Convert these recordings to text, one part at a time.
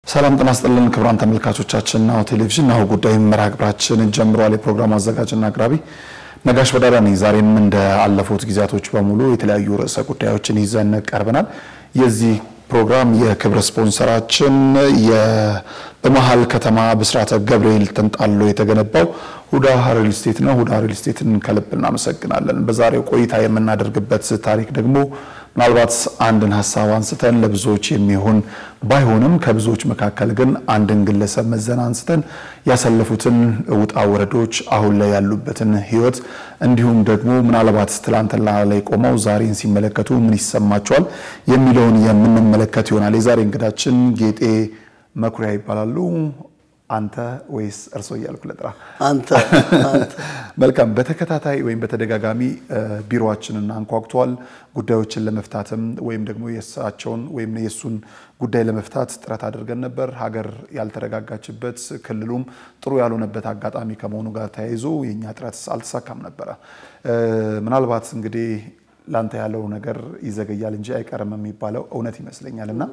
ሰላም ጤና ይስጥልን ክቡራን ተመልካቾቻችን፣ ናሁ ቴሌቪዥን ናሁ ጉዳይ መርሃ ግብራችን ጀምሯል። የፕሮግራሙ አዘጋጅና አቅራቢ ነጋሽ በዳዳ ነኝ። ዛሬም እንደ አለፉት ጊዜያቶች በሙሉ የተለያዩ ርዕሰ ጉዳዮችን ይዘን ቀርበናል። የዚህ ፕሮግራም የክብር ስፖንሰራችን በመሀል ከተማ ብስራተ ገብርኤል ተንጣሎ የተገነባው ሁዳ ሪል ስቴት ነው። ሁዳ ሪል ስቴትን ከልብ እናመሰግናለን። በዛሬው ቆይታ የምናደርግበት ታሪክ ደግሞ ምናልባት አንድን ሀሳብ አንስተን ለብዙዎች የሚሆን ባይሆንም ከብዙዎች መካከል ግን አንድን ግለሰብ መዘን አንስተን ያሳለፉትን ውጣ ወረዶች፣ አሁን ላይ ያሉበትን ሕይወት እንዲሁም ደግሞ ምናልባት ትላንትና ላይ ቆመው ዛሬን ሲመለከቱ ምን ይሰማቸዋል የሚለውን የምንመለከት ይሆናል። የዛሬ እንግዳችን ጌጤ መኩሪያ ይባላሉ። አንተ ወይስ እርሶ እያልኩ ልጥራ? አንተ መልካም። በተከታታይ ወይም በተደጋጋሚ ቢሮአችንን አንኳኩተዋል። ጉዳዮችን ለመፍታትም ወይም ደግሞ የእሳቸውን ወይም የእሱን ጉዳይ ለመፍታት ጥረት አድርገን ነበር። ሀገር ያልተረጋጋችበት ክልሉም ጥሩ ያልሆነበት አጋጣሚ ከመሆኑ ጋር ተያይዞ የእኛ ጥረት አልተሳካም ነበረ። ምናልባት እንግዲህ ላንተ ያለው ነገር ይዘገያል እንጂ አይቀርም የሚባለው እውነት ይመስለኛል እና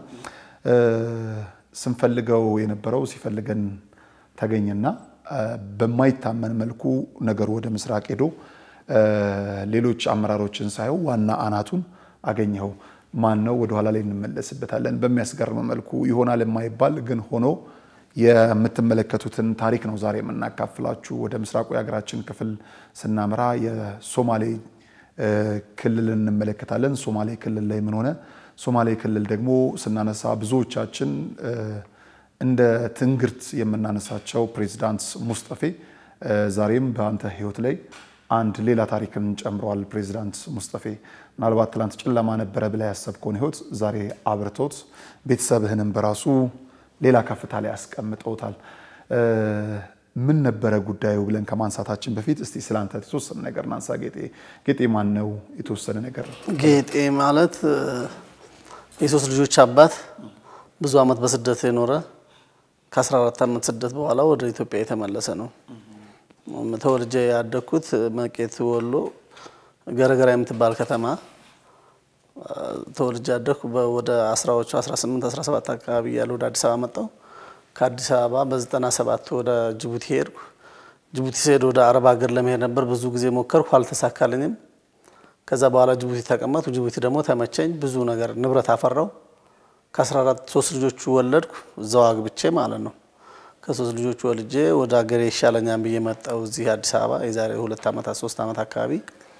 ስንፈልገው የነበረው ሲፈልገን ተገኘና በማይታመን መልኩ ነገሩ ወደ ምስራቅ ሄዶ ሌሎች አመራሮችን ሳየው ዋና አናቱን አገኘኸው። ማን ነው? ወደኋላ ላይ እንመለስበታለን። በሚያስገርም መልኩ ይሆናል የማይባል ግን ሆኖ የምትመለከቱትን ታሪክ ነው ዛሬ የምናካፍላችሁ። ወደ ምስራቁ የሀገራችን ክፍል ስናመራ የሶማሌ ክልል እንመለከታለን። ሶማሌ ክልል ላይ ምን ሆነ? ሶማሌ ክልል ደግሞ ስናነሳ ብዙዎቻችን እንደ ትንግርት የምናነሳቸው ፕሬዚዳንት ሙስጠፌ ዛሬም በአንተ ሕይወት ላይ አንድ ሌላ ታሪክን ጨምረዋል። ፕሬዚዳንት ሙስጠፌ ምናልባት ትላንት ጨለማ ነበረ ብላ ያሰብከውን ሕይወት ዛሬ አብርቶት ቤተሰብህንም በራሱ ሌላ ከፍታ ላይ ያስቀምጠውታል። ምን ነበረ ጉዳዩ ብለን ከማንሳታችን በፊት እስቲ ስለአንተ የተወሰነ ነገር ናንሳ። ጌጤ ጌጤ ማን ነው? የተወሰነ ነገር ጌጤ ማለት የሶስት ልጆች አባት ብዙ ዓመት በስደት የኖረ ከ14 ዓመት ስደት በኋላ ወደ ኢትዮጵያ የተመለሰ ነው። ተወልጄ ያደግኩት መቄት ወሎ ገረገራ የምትባል ከተማ ተወልጄ ያደግኩ ወደ አስራዎቹ 18 17 አካባቢ እያለ ወደ አዲስ አበባ መጣሁ። ከአዲስ አበባ በ97 ወደ ጅቡቲ ሄድኩ። ጅቡቲ ስሄድ ወደ አረብ ሀገር ለመሄድ ነበር። ብዙ ጊዜ ሞከርኩ፣ አልተሳካልኝም። ከዛ በኋላ ጅቡቲ ተቀመጥኩ። ጅቡቲ ደግሞ ተመቸኝ። ብዙ ነገር ንብረት አፈራው። ከ14 ሶስት ልጆቹ ወለድኩ፣ እዛው አግብቼ ማለት ነው። ከሶስት ልጆቹ ወልጄ ወደ ሀገሬ ይሻለኛል ብዬ መጣሁ እዚህ አዲስ አበባ የዛሬ ሁለት ዓመታት ሶስት ዓመት አካባቢ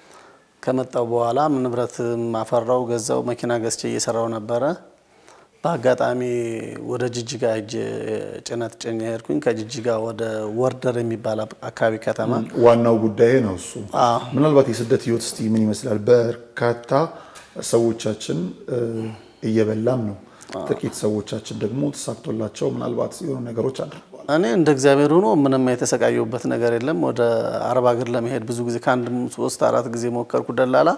ከመጣሁ በኋላ ንብረት አፈራው፣ ገዛው፣ መኪና ገዝቼ እየሰራው ነበረ። በአጋጣሚ ወደ ጅጅጋ ሄጄ ጭነት ጭኜ ሄድኩኝ። ከጅጅጋ ወደ ወርደር የሚባል አካባቢ ከተማ ዋናው ጉዳይ ነው እሱ። ምናልባት የስደት ህይወት እስቲ ምን ይመስላል? በርካታ ሰዎቻችን እየበላም ነው፣ ጥቂት ሰዎቻችን ደግሞ ተሳክቶላቸው ምናልባት የሆኑ ነገሮች አድርገዋል። እኔ እንደ እግዚአብሔር ሆኖ ምንም የተሰቃየሁበት ነገር የለም። ወደ አረብ ሀገር ለመሄድ ብዙ ጊዜ ከአንድ ሶስት አራት ጊዜ ሞከርኩ። ደላላ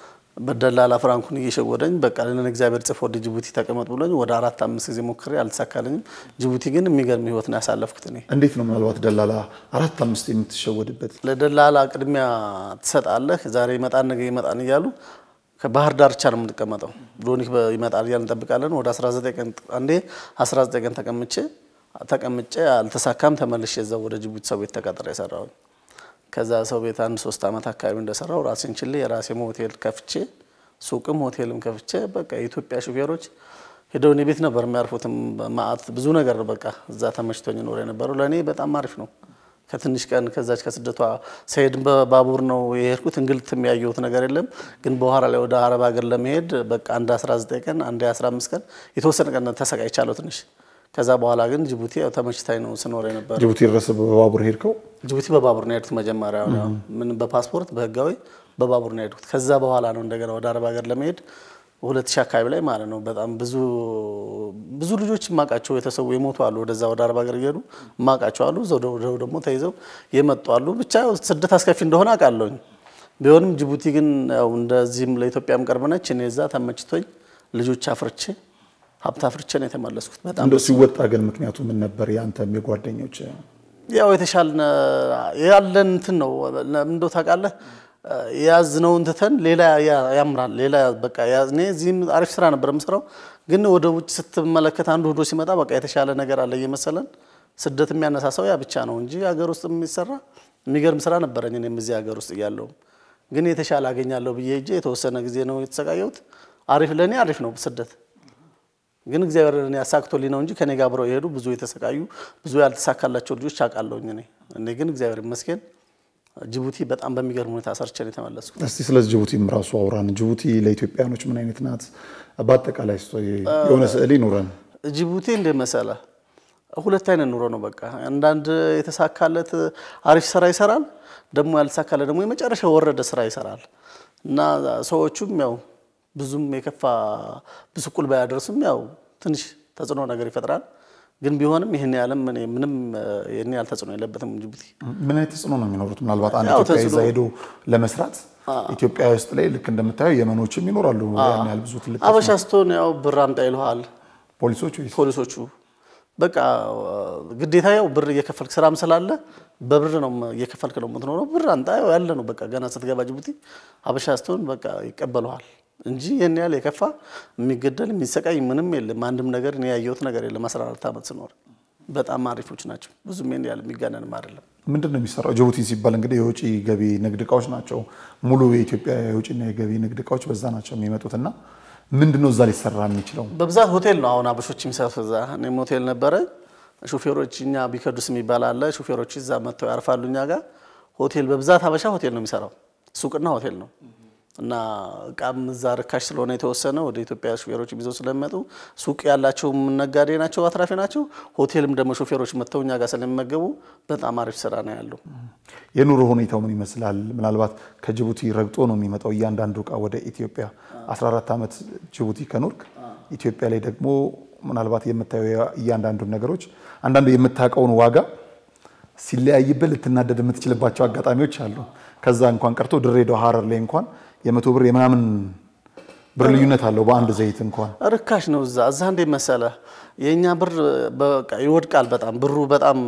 በደላላ ፍራንኩን እየሸወደኝ በቃ ለን እግዚአብሔር ጽፎ ወደ ጅቡቲ ተቀመጥ ብሎኝ ወደ አራት አምስት ጊዜ ሞክሬ አልተሳካልኝም። ጅቡቲ ግን የሚገርም ህይወት ነው ያሳለፍኩት። እኔ እንዴት ነው ምናልባት ደላላ አራት አምስት የምትሸወድበት? ለደላላ ቅድሚያ ትሰጣለህ። ዛሬ ይመጣን ነገ ይመጣን እያሉ ከባህር ዳርቻ ነው የምንቀመጠው። ሎኒክ ይመጣል እያልን እንጠብቃለን። ወደ 19 ቀን አንዴ 19 ቀን ተቀምጬ ተቀምጬ አልተሳካም። ተመልሼ እዛው ወደ ጅቡቲ ሰው ቤት ተቀጥሬ የሰራሁኝ ከዛ ሰው ቤት አንድ ሶስት ዓመት አካባቢ እንደሰራው ራሴን ችሌ የራሴም ሆቴል ከፍቼ ሱቅም ሆቴልም ከፍቼ በቃ የኢትዮጵያ ሹፌሮች ሄደው እኔ ቤት ነበር የሚያርፉትም። ማአት ብዙ ነገር በቃ እዛ ተመችቶኝ ኖር የነበረው ለእኔ በጣም አሪፍ ነው። ከትንሽ ቀን ከዛች ከስደቷ ሰሄድ በባቡር ነው የሄድኩት። እንግልት የሚያየሁት ነገር የለም። ግን በኋላ ላይ ወደ አረብ ሀገር ለመሄድ በቃ አንድ 19 ቀን አንድ 15 ቀን የተወሰነ ቀን ተሰቃይቻለሁ ትንሽ ከዛ በኋላ ግን ጅቡቲ ያው ተመችታኝ ነው ስኖር የነበረ። ጅቡቲ ድረስ በባቡር ሄድከው? ጅቡቲ በባቡር ነው የሄድኩት መጀመሪያ፣ ምን በፓስፖርት በህጋዊ በባቡር ነው የሄድኩት። ከዛ በኋላ ነው እንደገና ወደ አረብ ሀገር ለመሄድ ሁለት ሺህ አካባቢ ላይ ማለት ነው። በጣም ብዙ ብዙ ልጆች የማውቃቸው የተሰዉ የሞቱ አሉ። ወደዛ ወደ አረብ ሀገር እየሄዱ የማውቃቸው አሉ። ዘው ደግሞ ተይዘው የመጡ አሉ። ብቻ ስደት አስከፊ እንደሆነ አውቃለሁኝ። ቢሆንም ጅቡቲ ግን ያው እንደዚህም ለኢትዮጵያም ቅርብ ነች። እኔ እዛ ተመችቶኝ ልጆች አፍርቼ ሀብት አፍርቼ ነው የተመለስኩት። በጣም እንደው ሲወጣ ግን ምክንያቱ ምን ነበር? የአንተም የጓደኞች ያው የተሻለ ያለን እንትን ነው እንደው ታውቃለህ፣ የያዝነውን ትተን ሌላ ያ- ያምራል። ሌላ በቃ ያ- እኔ እዚህም አሪፍ ስራ ነበር የምሰራው፣ ግን ወደ ውጭ ስትመለከት አንዱ ሄዶ ሲመጣ በቃ የተሻለ ነገር አለ እየመሰለን ስደት የሚያነሳሳው ያ ብቻ ነው እንጂ ሀገር ውስጥ የሚሰራ የሚገርም ስራ ነበረኝ። እኔም እዚህ ሀገር ውስጥ እያለሁም ግን የተሻለ አገኛለሁ ብዬ እጄ የተወሰነ ጊዜ ነው የተሰቃየሁት። አሪፍ ለእኔ አሪፍ ነው ስደት ግን እግዚአብሔር እኔ አሳክቶልኝ ነው እንጂ ከኔ ጋር አብረው የሄዱ ብዙ የተሰቃዩ ብዙ ያልተሳካላቸው ልጆች አውቃለሁኝ። እኔ እኔ ግን እግዚአብሔር ይመስገን ጅቡቲ በጣም በሚገርም ሁኔታ ሰርቼ ነው የተመለስኩት። እስቲ ስለ ጅቡቲም ራሱ አውራን። ጅቡቲ ለኢትዮጵያኖች ምን አይነት ናት? በአጠቃላይ እስቶ የሆነ ስዕል ይኑረን። ጅቡቲ እንደ መሰለ ሁለት አይነት ኑሮ ነው። በቃ አንዳንድ የተሳካለት አሪፍ ስራ ይሰራል፣ ደግሞ ያልተሳካለት ደግሞ የመጨረሻ ወረደ ስራ ይሰራል እና ሰዎቹም ያው ብዙም የከፋ ብስቁል ባያደርሱም ያው ትንሽ ተጽዕኖ ነገር ይፈጥራል። ግን ቢሆንም ይህን ያለም እኔ ምንም ይህን ያህል ተጽዕኖ የለበትም ጅቡቲ። ምን አይነት ተጽዕኖ ነው የሚኖሩት? ምናልባት አንድ ያው ኢትዮጵያ ይዛ ተጽዕኖ- ሄዶ ለመስራት ኢትዮጵያ ውስጥ ላይ ልክ እንደምታየው የመኖችም ይኖራሉ። ያን ያህል ብዙ ትልቅ አበሻ ስትሆን ያው ብር አምጣ ይልሃል ፖሊሶች ወይስ ፖሊሶቹ በቃ ግዴታ ያው ብር እየከፈልክ ስራም ስላለ በብር ነው እየከፈልክ ነው የምትኖረው። ብር አንጣ ያው ያለ ነው በቃ ገና ስትገባ ጅቡቲ አበሻ ስትሆን በቃ ይቀበሉሃል እንጂ ይህን ያህል የከፋ የሚገደል የሚሰቃይ ምንም የለም። አንድም ነገር እኔ ያየሁት ነገር የለም። 14 ዓመት ስኖር በጣም አሪፎች ናቸው። ብዙም ይህን ያህል የሚጋነንም አይደለም። ምንድን ነው የሚሰራው? ጅቡቲ ሲባል እንግዲህ የውጭ ገቢ ንግድ እቃዎች ናቸው። ሙሉ የኢትዮጵያ የውጭና የገቢ ንግድ እቃዎች በዛ ናቸው የሚመጡት እና ምንድን ነው እዛ ሊሰራ የሚችለው? በብዛት ሆቴል ነው አሁን አበሾች የሚሰሩት እዛ። እኔም ሆቴል ነበረ። ሹፌሮች እኛ ቢከዱስ የሚባል አለ። ሹፌሮች እዛ መጥተው ያርፋሉ እኛ ጋር። ሆቴል በብዛት አበሻ ሆቴል ነው የሚሰራው፣ ሱቅና ሆቴል ነው እና እቃም እዛ ርካሽ ስለሆነ የተወሰነ ወደ ኢትዮጵያ ሹፌሮች ይዘው ስለሚመጡ ሱቅ ያላቸውም ነጋዴ ናቸው፣ አትራፊ ናቸው። ሆቴልም ደግሞ ሹፌሮች መጥተው እኛ ጋር ስለሚመገቡ በጣም አሪፍ ስራ ነው ያለው። የኑሮ ሁኔታው ምን ይመስላል? ምናልባት ከጅቡቲ ረግጦ ነው የሚመጣው እያንዳንዱ እቃ ወደ ኢትዮጵያ። 14 ዓመት ጅቡቲ ከኖርክ ኢትዮጵያ ላይ ደግሞ ምናልባት የምታየው እያንዳንዱን ነገሮች አንዳንዱ የምታውቀውን ዋጋ ሲለያይብህ ልትናደድ የምትችልባቸው አጋጣሚዎች አሉ። ከዛ እንኳን ቀርቶ ድሬዳዋ፣ ሀረር ላይ እንኳን የመቶ ብር የምናምን ብር ልዩነት አለው በአንድ ዘይት እንኳን ርካሽ ነው እዛ እዛ እንዴ መሰለ የእኛ ብር በቃ ይወድቃል በጣም ብሩ በጣም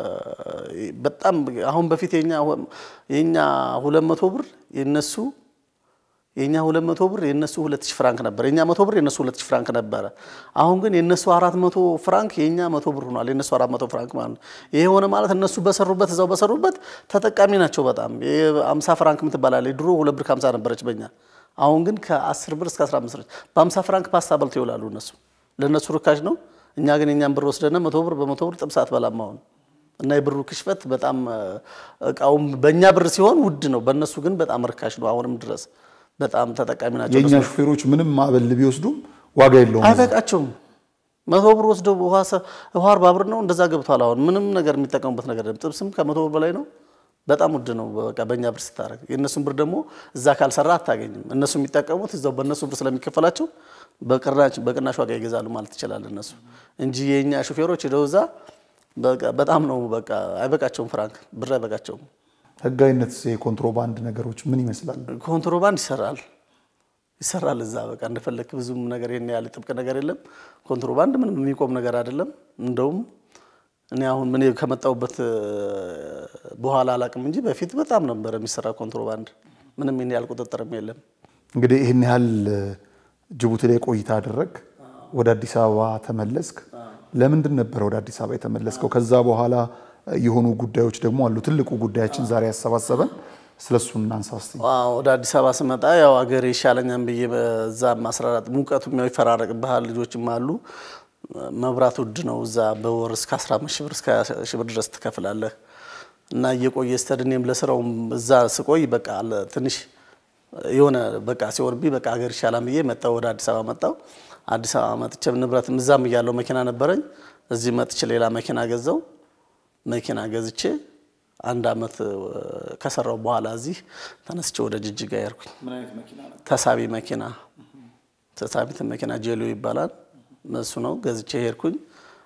በጣም አሁን በፊት የኛ የኛ 200 ብር የነሱ የኛ 200 ብር የነሱ 2000 ፍራንክ ነበር። የኛ 100 ብር የነሱ 2000 ፍራንክ ነበረ። አሁን ግን የነሱ 400 ፍራንክ የኛ 100 ብር ሆኗል። የነሱ 400 ፍራንክ ማለት ነው። ይሄ ሆነ ማለት እነሱ በሰሩበት እዛው በሰሩበት ተጠቃሚ ናቸው በጣም። የ50 ፍራንክ የምትባላለች ድሮ 2 ብር ከ50 ነበረች በእኛ አሁን ግን ከ10 ብር እስከ 15 ብር በ50 ፍራንክ ፓስታ በልተው ይውላሉ እነሱ። ለእነሱ ርካሽ ነው። እኛ ግን የኛን ብር ወስደን መቶ ብር በመቶ ብር ጥብስ አትበላም አሁን። እና የብሩ ክሽፈት በጣም እቃውም በእኛ ብር ሲሆን ውድ ነው፣ በእነሱ ግን በጣም ርካሽ ነው። አሁንም ድረስ በጣም ተጠቃሚ ናቸው። የእኛ ሹፌሮች ምንም ማዕበል ቢወስዱም ዋጋ የለውም። አይበቃቸውም። መቶ ብር ወስደው ውሃ ሰ- ውሃ አርባ ብር ነው እንደዛ ገብቷል። አሁን ምንም ነገር የሚጠቀሙበት ነገር የለም። ጥብስም ከመቶ ብር በላይ ነው። በጣም ውድ ነው። በቃ በእኛ ብር ስታደርግ የእነሱን ብር ደግሞ እዛ ካልሰራ አታገኝም። እነሱ የሚጠቀሙት እዛው በእነሱ ብር ስለሚከፈላቸው በቅናሽ በቅናሽ ዋጋ ይገዛሉ ማለት ትችላል እነሱ እንጂ የእኛ ሹፌሮች ሄደው እዛ በቃ በጣም ነው በቃ አይበቃቸውም። ፍራንክ ብር አይበቃቸውም። ህጋዊነት የኮንትሮባንድ ነገሮች ምን ይመስላል? ኮንትሮባንድ ይሰራል ይሰራል እዛ በቃ እንደፈለክ ብዙም ነገር ይሄን ያህል ጥብቅ ነገር የለም። ኮንትሮባንድ ምንም የሚቆም ነገር አይደለም። እንደውም እኔ አሁን ምን ከመጣሁበት በኋላ አላቅም እንጂ በፊት በጣም ነበር የሚሰራ ኮንትሮባንድ። ምንም ይሄን ያህል ቁጥጥርም የለም። እንግዲህ ይህን ያህል ጅቡቲ ላይ ቆይታ አደረግ፣ ወደ አዲስ አበባ ተመለስክ። ለምንድን ነበረ ወደ አዲስ አበባ የተመለስከው? ከዛ በኋላ የሆኑ ጉዳዮች ደግሞ አሉ። ትልቁ ጉዳያችን ዛሬ ያሰባሰበን ስለሱ እናንሳ እስቲ። አዎ፣ ወደ አዲስ አበባ ስመጣ ያው አገሬ ይሻለኛል ብዬ በዛ ማስራራት ሙቀቱም ያው ይፈራረቅብሃል። ልጆችም አሉ። መብራት ውድ ነው እዛ በወር እስከ 15 ሺህ ብር እስከ 20 ሺህ ብር ድረስ ትከፍላለህ። እና እየቆየ ስተድ እኔም ለስራውም እዛ ስቆይ በቃ ለ- ትንሽ የሆነ በቃ ሲሆንብኝ በቃ ሀገር ይሻላል ብዬ መጣሁ። ወደ አዲስ አበባ መጣሁ። አዲስ አበባ መጥቼ ንብረትም እዛም እያለው መኪና ነበረኝ። እዚህ መጥቼ ሌላ መኪና ገዛው። መኪና ገዝቼ አንድ አመት ከሰራው በኋላ እዚህ ተነስቼ ወደ ጅጅጋ ያርኩኝ። ተሳቢ መኪና ተሳቢ መኪና ጄሎ ይባላል። እሱ ነው ገዝቼ ሄድኩኝ።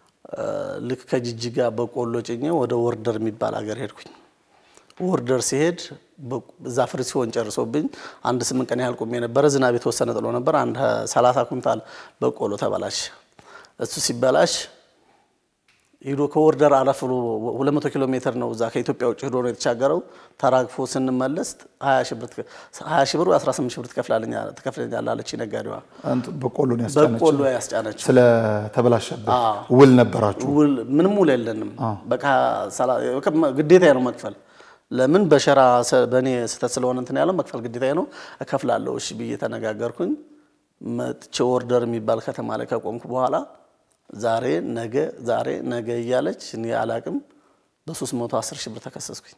ልክ ከጅጅጋ በቆሎ ጭኜ ወደ ወርደር የሚባል ሀገር ሄድኩኝ። ወርደር ሲሄድ እዛ ፍሪ ሲሆን ጨርሶብኝ አንድ ስምንት ቀን ያህል ቆሜ ነበረ። ዝናብ የተወሰነ ጥሎ ነበር። አንድ ሰላሳ ኩንታል በቆሎ ተበላሽ። እሱ ሲበላሽ ሂዶ ከወርደር አለፍ ብሎ 200 ኪሎ ሜትር ነው እዛ ከኢትዮጵያ ውጭ ሂዶ ነው የተሻገረው። ተራግፎ ስንመለስ 20 ሺህ ብር 20 ሺህ ብር 18 ሺህ ብር ትከፍላለኛ- ትከፍለኛለህ አለች ነጋዴዋ። አንተ በቆሎን ያስጫነች በቆሎ ያስጫነችው ስለተበላሸበት ውል ነበራችሁ። ውል ምንም ውል የለንም። በቃ ሰላ- ግዴታ ነው መክፈል። ለምን በሸራ ሰ- በእኔ ስህተት ስለሆነ እንትን ያለው መክፈል ግዴታ ነው። እከፍላለሁ እሺ ብዬ ተነጋገርኩኝ። መጥቼ ኦርደር የሚባል ከተማ ላይ ከቆምኩ በኋላ ዛሬ ነገ ዛሬ ነገ እያለች እኔ አላቅም በ310 ሺህ ብር ተከሰስኩኝ።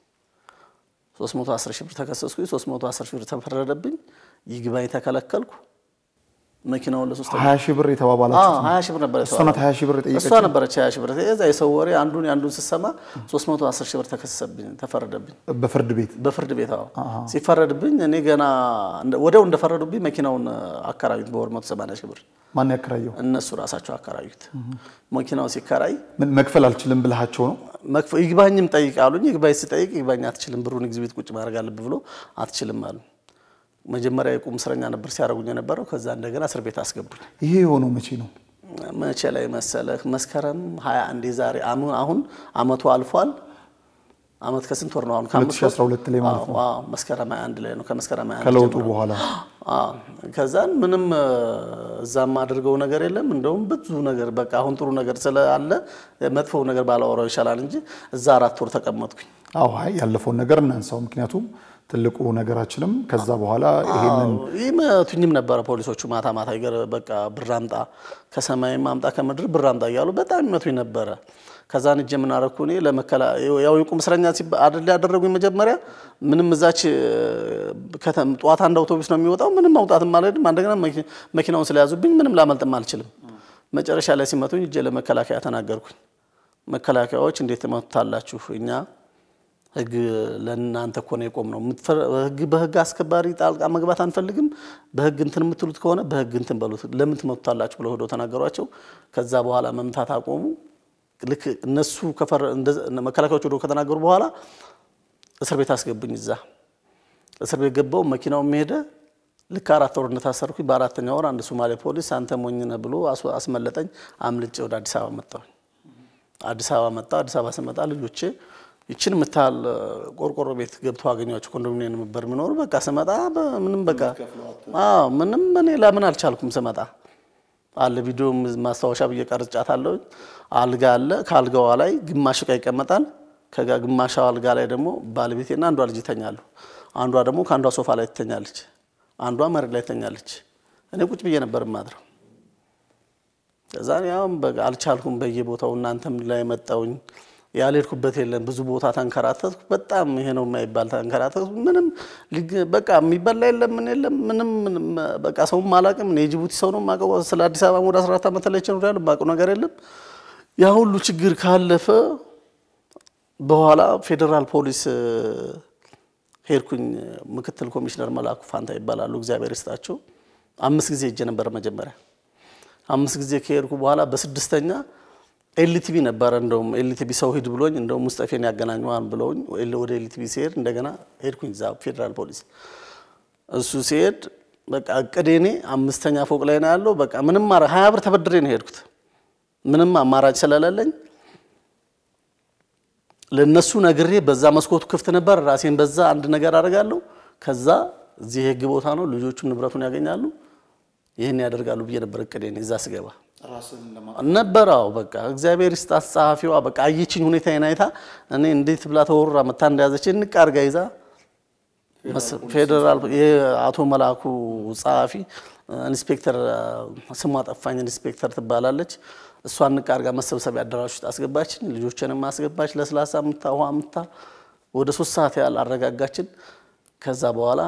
310 ሺህ ብር ተከሰስኩኝ። 310 ሺህ ብር ተፈረደብኝ። ይግባኝ ተከለከልኩ። መኪናውን ለሶስት ሀያ ሺህ ብር የተባባላችሁ ሀያ ሺህ ብር ነበር እሷ ናት ሀያ ሺህ ብር የጠየቀች እሷ ነበረች ሀያ ሺህ ብር የዛ የሰው ወሬ አንዱን የአንዱን ስሰማ 310 ሺህ ብር ተከሰሰብኝ ተፈረደብኝ በፍርድ ቤት በፍርድ ቤት አዎ ሲፈረድብኝ እኔ ገና እንደ- ወዲያው እንደፈረዱብኝ መኪናውን አከራዩት በወር 180 ሺህ ብር ማን ያከራየው? እነሱ ራሳቸው አከራዩት መኪናው ሲከራይ ምን መክፈል አልችልም ብልሃቸው ነው? መክፈ ይግባኝም ጠይቅ አሉኝ ይግባኝ ስጠይቅ ይግባኝ አትችልም ብሩን ኤግዚቢት ቁጭ ማድረግ አለብህ ብሎ አትችልም አሉ መጀመሪያ የቁም እስረኛ ነበር ሲያደርጉኝ የነበረው ከዛ እንደገና እስር ቤት አስገቡኝ ይሄ የሆነው መቼ ነው? መቼ ላይ መሰለህ? መስከረም 21 የዛሬ አሙ- አሁን አመቱ አልፏል። አመት ከስንት ወር ነው አሁን? ከአምስት ወር? 2012 ላይ ማለት ነው። አዎ፣ አዎ፣ መስከረም 21 ላይ ነው። ከመስከረም 21 ከለውጡ ጀምሮ። በኋላ አዎ፣ ከዛን ምንም እ፣ እዛም አድርገው ነገር የለም። እንደውም ብዙ ነገር በቃ አሁን ጥሩ ነገር ስላለ መጥፎው ነገር ባላወራው ይሻላል እንጂ እዛ አራት ወር ተቀመጥኩኝ። አዎ፣ አይ ያለፈውን ነገር እናንሳው። ምክንያቱም ትልቁ ነገራችንም ከዛ በኋላ ይሄንን ይመቱኝም ነበረ ፖሊሶቹ ማታ ማታ ይገር በቃ ብር አምጣ ከሰማይም አምጣ ከምድር ብር አምጣ እያሉ በጣም ይመቱኝ ነበረ። ከዛን እጄ ምን አደረኩ እኔ ለመከላ ያው የቁም እስረኛ ሲባ- አይደል ያደረጉኝ መጀመሪያ ምንም እዛች ከተም ጠዋት አንድ አውቶቡስ ነው የሚወጣው ምንም መውጣትም አልሄድም። እንደገና መኪ- መኪናውን ስለያዙብኝ ምንም ላመልጥም አልችልም። መጨረሻ ላይ ሲመቱኝ እጄ ለመከላከያ ተናገርኩኝ። መከላከያዎች እንዴት ትመቱታላችሁ? እኛ ህግ ለእናንተ እኮ ነው የቆም ነው። ህግ በህግ አስከባሪ ጣልቃ መግባት አንፈልግም። በህግ እንትን የምትሉት ከሆነ በህግ እንትን በሉት፣ ለምን ትመቱታላችሁ ብለው ሄደው ተናገሯቸው። ከዛ በኋላ መምታት አቆሙ። ልክ እነሱ ከፈረ እንደዛ- መከላከያዎች ሄደው ከተናገሩ በኋላ እስር ቤት አስገቡኝ። እዛ እስር ቤት ገባው። መኪናው ሄደ። ልክ አራት ወር እንደታሰርኩኝ በአራተኛ ወር አንድ ሶማሌ ፖሊስ አንተ ሞኝ ነህ ብሎ አስ- አስመለጠኝ። አምልጬ ወደ አዲስ አበባ መጣሁኝ። አዲስ አበባ መጣ። አዲስ አበባ ስመጣ ልጆቼ ይችን የምታህል ቆርቆሮ ቤት ገብተው አገኟቸው። ኮንዶሚኒየም ነበር የሚኖሩ። በቃ ስመጣ ምንም በቃ አዎ ምንም እኔ ለምን አልቻልኩም። ስመጣ አለ ቪዲዮ ማስታወሻ ብዬ ቀርጫታለሁ። አልጋ አለ። ከአልጋዋ ላይ ግማሽ ዕቃ ይቀመጣል። ከጋ ግማሽ አልጋ ላይ ደግሞ ባለቤቴና አንዷ ልጅ ይተኛሉ። አንዷ ደግሞ ከአንዷ ሶፋ ላይ ትተኛለች። አንዷ መሬት ላይ ትተኛለች። እኔ ቁጭ ብዬ ነበር የማድረው። ከዛ ያው በቃ አልቻልኩም። በየቦታው እናንተም ላይ መጣውኝ ያልሄድኩበት የለም። ብዙ ቦታ ተንከራተትኩ። በጣም ይሄ ነው የማይባል ተንከራተትኩ። ምንም ሊግ- በቃ የሚበላ የለም ምን የለም ምንም ምንም፣ በቃ ሰውም አላውቅም። እኔ የጅቡቲ ሰው ነው የማውቀው። ስለ አዲስ አበባ ወደ 14 ዓመት ላይ ችኖር ያለ የማውቀው ነገር የለም። ያ ሁሉ ችግር ካለፈ በኋላ ፌዴራል ፖሊስ እ፣ ሄድኩኝ። ምክትል ኮሚሽነር መላኩ ፋንታ ይባላሉ። እግዚአብሔር ይስጣቸው። አምስት ጊዜ ሄጄ ነበር መጀመሪያ አምስት ጊዜ ከሄድኩ በኋላ በስድስተኛ ኤልቲቪ ነበረ። እንደውም ኤልቲቪ ሰው ሂድ ብሎኝ እንደውም ሙስጠፌን ያገናኘዋል ብለውኝ ወደ ኤልቲቪ ሲሄድ እንደገና ሄድኩኝ እዛ ፌዴራል ፖሊስ። እሱ ሲሄድ በቃ እቅዴ እኔ አምስተኛ ፎቅ ላይ ነው ያለው። በቃ ምንም ማረ ሀያ ብር ተበድሬ ነው የሄድኩት ምንም አማራጭ ስለሌለኝ ለነሱ ነግሬ በዛ መስኮቱ ክፍት ነበር። ራሴን በዛ አንድ ነገር አደርጋለሁ። ከዛ እዚህ የህግ ቦታ ነው፣ ልጆቹም ንብረቱን ያገኛሉ። ይህን ያደርጋሉ ብዬ ነበር እቅዴ እኔ እዛ ስገባ ነበራው በቃ እግዚአብሔር ይስጣት ጸሐፊዋ በቃ አየችኝ ሁኔታዬን አይታ እኔ እንዴት ብላ ተወርራ መታ እንደያዘች እንቅ አድርጋ ይዛ ፌዴራል የአቶ መላኩ ጸሐፊ ኢንስፔክተር ስሟ ጠፋኝ ኢንስፔክተር ትባላለች እሷን ንቅ አድርጋ መሰብሰቢያ አዳራሽ ውስጥ አስገባችን ልጆችንም አስገባች ለስላሳ ምታ ውሃ ምታ ወደ ሶስት ሰዓት ያህል አረጋጋችን ከዛ በኋላ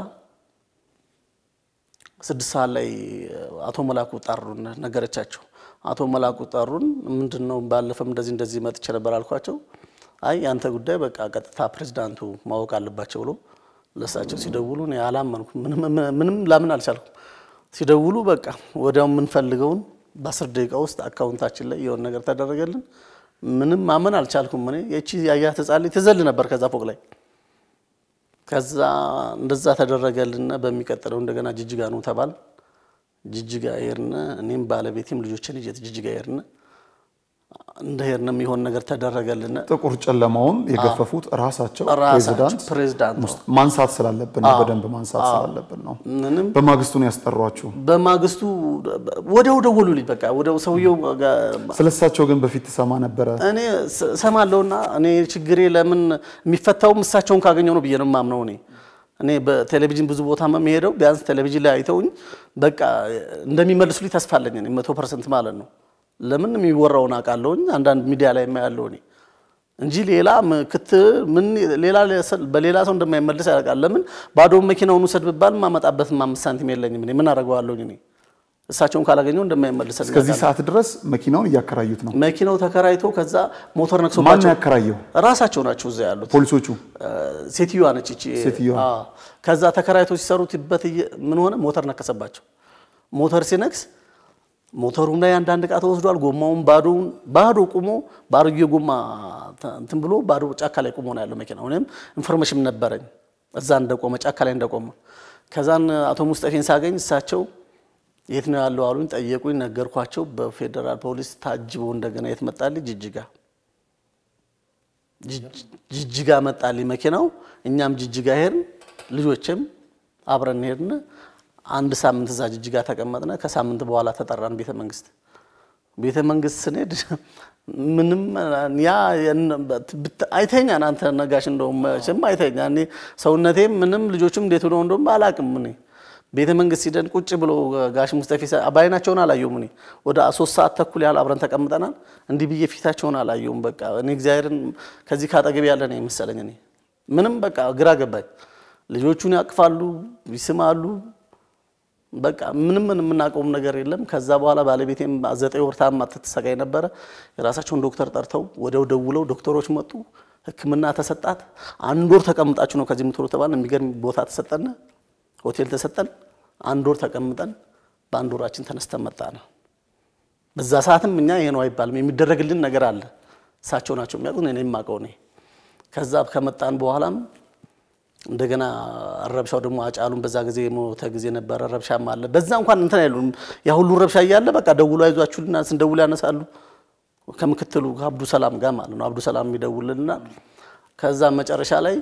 ስድስት ሰዓት ላይ አቶ መላኩ ጠሩን፣ ነገረቻቸው። አቶ መላኩ ጠሩን። ምንድን ነው ባለፈም እንደዚህ እንደዚህ መጥቼ ነበር አልኳቸው። አይ ያንተ ጉዳይ በቃ ቀጥታ ፕሬዚዳንቱ ማወቅ አለባቸው ብሎ ለእሳቸው ሲደውሉ እኔ አላመንኩም። ምንም ላምን አልቻልኩም። ሲደውሉ በቃ ወዲያው የምንፈልገውን በአስር ደቂቃ ውስጥ አካውንታችን ላይ የሆነ ነገር ተደረገልን። ምንም ማመን አልቻልኩም። እኔ የቺ ያያት ህጻን ልጅ ትዘል ነበር ከዛ ፎቅ ላይ ከዛ እንደዛ ተደረገልን። በሚቀጥለው እንደገና ጅጅጋ ነው ተባል። ጅጅጋ ሄድን። እኔም ባለቤቴም ልጆችን ይዤ ጅጅጋ ሄድን። እንደሄድን የሚሆን ነገር ተደረገልን። ጥቁር ጨለማውን የገፈፉት ራሳቸው ራሳቸው ፕሬዚዳንት ፕሬዚዳንት ነው። ማንሳት ስላለብን ነው፣ በደንብ ማንሳት ስላለብን ነው። ምንም በማግስቱ ነው ያስጠሯችሁ። በማግስቱ ወዲያው ደወሉልኝ። በቃ ወዲያው ሰውየው ጋር ስለሳቸው ግን በፊት ትሰማ ነበረ? እኔ ስ- እሰማለሁና እኔ ችግሬ ለምን የሚፈታውም እሳቸውን ካገኘው ነው ብዬ ነው የማምነው። እኔ እኔ በቴሌቪዥን ብዙ ቦታ የምሄደው ቢያንስ ቴሌቪዥን ላይ አይተውኝ በቃ እንደሚመልሱልኝ ተስፋ አለኝ እኔ መቶ ፐርሰንት ማለት ነው። ለምን የሚወራውን አውቃለሁኝ አንዳንድ ሚዲያ ላይ የማያለው እኔ እንጂ ሌላ ምክት ምን ሌላ በሌላ ሰው እንደማይመልስ ያውቃል። ለምን ባዶውን መኪናውን ውሰድ ብባል ማመጣበት አምስት ሳንቲም የለኝም። እኔ ምን አደርገዋለሁኝ እኔ እሳቸውን ካላገኘው እንደማይመልስ እስከዚህ ሰዓት ድረስ መኪናውን እያከራዩት ነው። መኪናው ተከራይቶ ከዛ ሞተር ማን ነክሶባቸው ያከራየው? ራሳቸው ናቸው እዛ ያሉት። ፖሊሶቹ። ሴትዮዋ ነች እቺ። ሴትዮዋ። አዎ። ከዛ ተከራይቶ ሲሰሩትበት እየ- ምን ሆነ? ሞተር ነከሰባቸው። ሞተር ሲነክስ ሞተሩም ላይ አንዳንድ ዕቃ ተወስዷል። ጎማውን ባዶውን ባዶ ቁሞ ባሮጌ ጎማ ተ- እንትን ብሎ ባዶ ጫካ ላይ ቁሞ ነው ያለው መኪናው። እኔም ኢንፎርሜሽን ነበረኝ እዛ እንደቆመ ጫካ ላይ እንደቆመ። ከዛን አቶ ሙስጠፌን ሳገኝ እሳቸው የት ነው ያለው አሉኝ። ጠየቁኝ፣ ነገርኳቸው። በፌዴራል ፖሊስ ታጅቦ እንደገና የት መጣልኝ? ጅጅጋ ጅጅ- ጅጅጋ መጣልኝ መኪናው። እኛም ጅጅጋ ሄድን፣ ልጆችም አብረን ሄድን። አንድ ሳምንት እዛ ጅጅጋ ተቀመጥነ። ከሳምንት በኋላ ተጠራን ቤተ መንግስት። ቤተ መንግስት ስንሄድ ምንም ያ ብት- አይተኛን አንተ ነጋሽ፣ እንደውም መቼም አይተኛ እኔ ሰውነቴም ምንም ልጆችም እንዴት ሆነው እንደውም አላቅም እኔ ቤተ መንግስት ሲደን ቁጭ ብሎ ጋሽ ሙስጠፊ ሳ- በአይናቸውን አላየሁም። እኔ ወደ ሶስት ሰዓት ተኩል ያህል አብረን ተቀምጠናል። እንዲህ ብዬ ፊታቸውን አላየሁም። በቃ እኔ እግዚአብሔርን ከዚህ ካጠገብ ያለ ነው የመሰለኝ። እኔ ምንም በቃ ግራ ገባኝ። ልጆቹን ያቅፋሉ፣ ይስማሉ። በቃ ምንም ምን የምናውቀውም ነገር የለም። ከዛ በኋላ ባለቤቴም ዘጠኝ ወር ታማ ትሰቃይ ነበረ። የራሳቸውን ዶክተር ጠርተው ወዲያው ደውለው ዶክተሮች መጡ። ሕክምና ተሰጣት። አንድ ወር ተቀምጣችሁ ነው ከዚህ የምትወሩ ተባልን። የሚገርም ቦታ ተሰጠን፣ ሆቴል ተሰጠን። አንድ ወር ተቀምጠን በአንድ ወራችን ተነስተን መጣን። በዛ ሰዓትም እኛ ይሄ ነው አይባልም፣ የሚደረግልን ነገር አለ። እሳቸው ናቸው የሚያውቁት፣ እኔ የማውቀው እኔ። ከዛ ከመጣን በኋላም እንደገና ረብሻው ደግሞ አጫሉን በዛ ጊዜ የሞተ ጊዜ ነበረ። ረብሻም አለ። በዛ እንኳን እንትን አይሉም። ያ ሁሉ ረብሻ እያለ በቃ ደውሎ አይዟችሁልና ስንደውል ያነሳሉ። ከምክትሉ ከአብዱ ሰላም ጋር ማለት ነው። አብዱ ሰላም የሚደውልና ከዛ መጨረሻ ላይ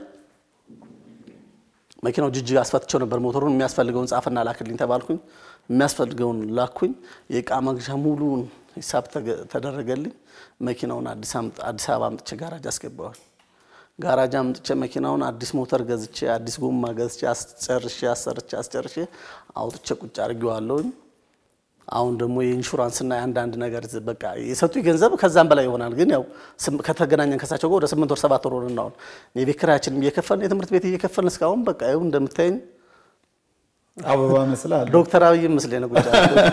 መኪናው ጅጅግ አስፈትቸው ነበር። ሞተሩን የሚያስፈልገውን ጻፍና ላክልኝ ተባልኩኝ። የሚያስፈልገውን ላኩኝ። የእቃ መግዣ ሙሉን ሂሳብ ተገ- ተደረገልኝ። መኪናውን አዲስ አምጥ- አዲስ አበባ አምጥቼ ጋራጅ አስገባዋል። ጋራጅ አምጥቼ መኪናውን አዲስ ሞተር ገዝቼ አዲስ ጎማ ገዝቼ አስጨርሼ አሰርቼ አስጨርሼ አውጥቼ ቁጭ አድርጌዋለሁኝ። አሁን ደግሞ የኢንሹራንስና የአንዳንድ ነገር ዝ- በቃ የሰጡኝ ገንዘብ ከዛም በላይ ይሆናል። ግን ያው ስም- ከተገናኘን ከሳቸው ጋር ወደ ስምንት ወር ሰባት ወር ሆነን አሁን የቤት ኪራያችንም እየከፈልን የትምህርት ቤት እየከፈልን እስካሁን በቃ ይኸው እንደምታየኝ አበባ መስላል። ዶክተር አብይ ምስሌ ነው ቁጭ ያልኩት።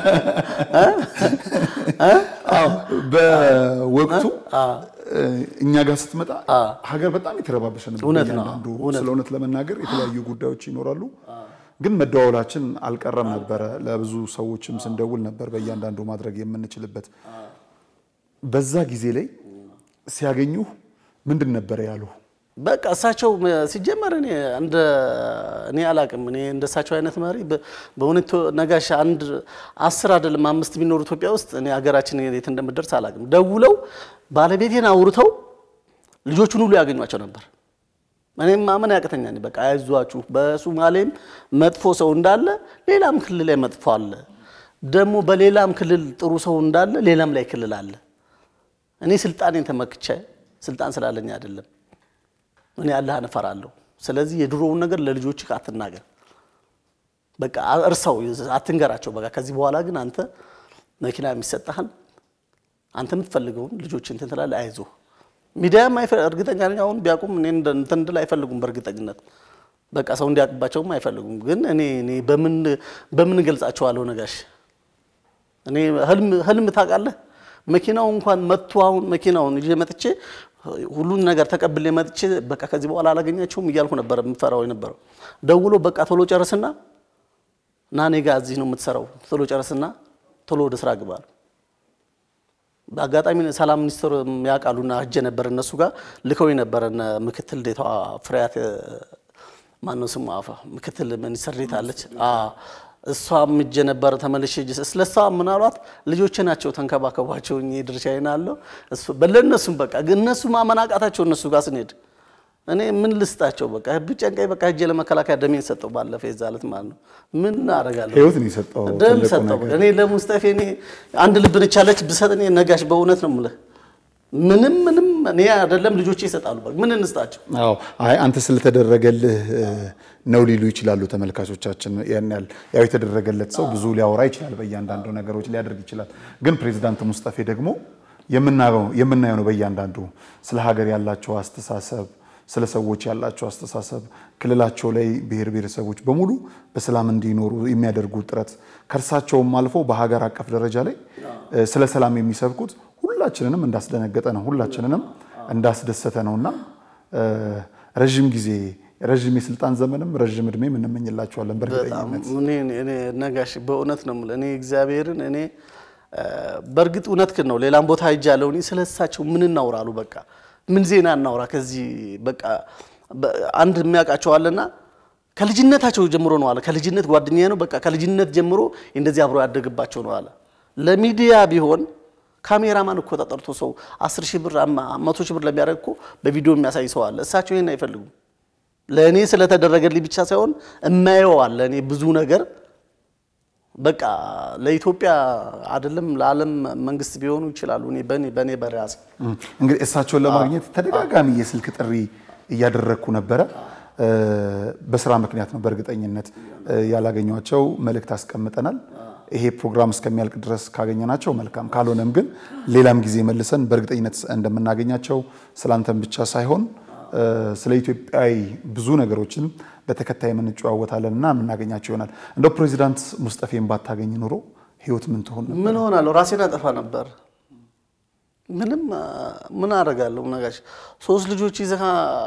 አዎ፣ በወቅቱ እኛ ጋር ስትመጣ ሀገር በጣም የተረባበሸ ነበር። እውነት ነው፣ እያንዳንዱ እውነት ስለ እውነት ለመናገር የተለያዩ ጉዳዮች ይኖራሉ፣ ግን መደዋወላችን አልቀረም ነበረ። ለብዙ ሰዎችም ስንደውል ነበር በእያንዳንዱ ማድረግ የምንችልበት። በዛ ጊዜ ላይ ሲያገኙ ምንድን ነበረ ያሉ? በቃ እሳቸው ሲጀመር እኔ እንደ እኔ አላቅም። እኔ እንደ እሳቸው አይነት መሪ በ- በእውነት ነጋሽ አንድ አስር አይደለም አምስት ቢኖሩ ኢትዮጵያ ውስጥ እኔ ሀገራችን የት እንደምደርስ አላቅም። ደውለው ባለቤቴን አውርተው ልጆቹን ሁሉ ያገኟቸው ነበር። እኔም ማመን ያቅተኛል። በቃ አይዟችሁ፣ በሱማሌም መጥፎ ሰው እንዳለ ሌላም ክልል ላይ መጥፎ አለ፣ ደግሞ በሌላም ክልል ጥሩ ሰው እንዳለ ሌላም ላይ ክልል አለ። እኔ ስልጣኔን ተመክቼ ስልጣን ስላለኝ አይደለም እኔ አላህን እፈራለሁ። ስለዚህ የድሮውን ነገር ለልጆች አትናገር፣ በቃ እርሰው፣ አትንገራቸው። በቃ ከዚህ በኋላ ግን አንተ መኪና የሚሰጥሃል አንተ የምትፈልገውን ልጆች እንትን ትላለህ፣ አይዞህ። ሚዲያም አይፈ- እርግጠኛ ነኝ አሁን ቢያውቁም እኔ እንደ- እንትን እንድል አይፈልጉም። በእርግጠኝነት በቃ ሰው እንዲያውቅባቸውም አይፈልጉም። ግን እኔ እኔ በምን በምን እገልጻቸዋለሁ ነጋሽ እኔ ህልም ህልም ታውቃለህ፣ መኪናው እንኳን መጥቶ አሁን መኪናውን ይዤ መጥቼ ሁሉን ነገር ተቀብሌ መጥቼ በቃ ከዚህ በኋላ አላገኛቸውም እያልኩ ነበር የምፈራው የነበረው። ደውሎ በቃ ቶሎ ጨርስና ና እኔ ጋ እዚህ ነው የምትሰራው፣ ቶሎ ጨርስና ቶሎ ወደ ስራ ግባል። በአጋጣሚ ሰላም ሚኒስትር ያውቃሉና ሂጄ ነበር እነሱ ጋር ልከው ነበር። እነ ምክትል ዴታዋ ፍሬያት ማነው ስሙ አፋ ምክትል ሚኒስትር ዴታ አለች። አዎ እሷም እጄ ነበረ ተመልሼ እጅ ስለ እሷ ምን አሏት ልጆቼ ናቸው ተንከባከቧቸው እኔ ድርሻዬን አለው እሱ ለእነሱም በቃ ግን እነሱ ማመናቃታቸው እነሱ ጋር ስንሄድ እኔ ምን ልስጣቸው በቃ ብጨንቀኝ በቃ እጄ ለመከላከያ ደሜን ሰጠው ባለፈ የዛ ዕለት ማለት ነው ምን አደርጋለሁ ህይወት ነው የሰጠው ደም ትልቁ ሰጠው ነገር። እኔ ለሙስጠፌ እኔ አንድ ልብ ነች ያለች ብሰጥ እኔ ነጋሽ በእውነት ነው የምልህ ምንም ምንም እኔ አይደለም ልጆቼ ይሰጣሉ በቃ ምን እንስጣቸው አዎ አይ አንተ ስለተደረገልህ እ፣ ነው ሊሉ ይችላሉ ተመልካቾቻችን። ያን ያህል ያው የተደረገለት ሰው ብዙ ሊያወራ ይችላል፣ በእያንዳንዱ ነገሮች ሊያደርግ ይችላል። ግን ፕሬዚዳንት ሙስጠፌ ደግሞ የምናየው የምናየው ነው በእያንዳንዱ ስለ ሀገር ያላቸው አስተሳሰብ፣ ስለ ሰዎች ያላቸው አስተሳሰብ፣ ክልላቸው ላይ ብሔር ብሔረሰቦች በሙሉ በሰላም እንዲኖሩ የሚያደርጉት ጥረት ከእርሳቸውም አልፎ በሀገር አቀፍ ደረጃ ላይ እ፣ ስለ ሰላም የሚሰብኩት ሁላችንንም እንዳስደነገጠ ነው፣ ሁላችንንም እንዳስደሰተ ነውና እ፣ ረዥም ጊዜ ረዥም የስልጣን ዘመንም ረዥም እድሜም እንመኝላቸዋለን በጣም በእርግጠኝነት። እኔ እኔ ነጋሽ በእውነት ነው የምልህ። እኔ እግዚአብሔርን እኔ እ፣ በእርግጥ እውነትህን ነው። ሌላም ቦታ ሄጃለሁ። እኔ ስለ እሳቸው ምን እናውራሉ? በቃ ምን ዜና እናውራ? ከዚህ በቃ በ- አንድ የሚያውቃቸው አለና ከልጅነታቸው ጀምሮ ነው አለ። ከልጅነት ጓደኛዬ ነው በቃ ከልጅነት ጀምሮ እንደዚህ አብሮ ያደግባቸው ነው አለ። ለሚዲያ ቢሆን ካሜራማን እኮ ተጠርቶ ሰው አስር ሺህ ብር አማ- መቶ ሺህ ብር ለሚያደርግ እኮ በቪዲዮ የሚያሳይ ሰው አለ። እሳቸው ይሄን አይፈልጉም። ለእኔ ስለተደረገልኝ ብቻ ሳይሆን እማየው አለ እኔ ብዙ ነገር በቃ ለኢትዮጵያ አይደለም ለዓለም መንግስት ቢሆኑ ይችላሉ። እኔ በእኔ በእኔ በራሴ እም፣ እንግዲህ እሳቸውን ለማግኘት ተደጋጋሚ የስልክ ጥሪ እያደረግኩ ነበረ። እ፣ በስራ ምክንያት ነው በእርግጠኝነት እ፣ ያላገኟቸው። መልእክት አስቀምጠናል። ይሄ ፕሮግራም እስከሚያልቅ ድረስ ካገኘናቸው መልካም፣ ካልሆነም ግን ሌላም ጊዜ መልሰን በእርግጠኝነት እንደምናገኛቸው ስላንተን ብቻ ሳይሆን እ፣ ስለ ኢትዮጵያዊ ብዙ ነገሮችን በተከታይ የምንጨዋወታለን እና የምናገኛቸው ይሆናል። እንደው ፕሬዚዳንት ሙስጠፌን ባታገኝ ኑሮ ህይወት ምን ትሆን ነበር? ምን ሆናለሁ? ራሴን አጠፋ ነበር። ምንም አ፣ ምን አደርጋለሁ? ነጋሽ ሶስት ልጆች ይዘህ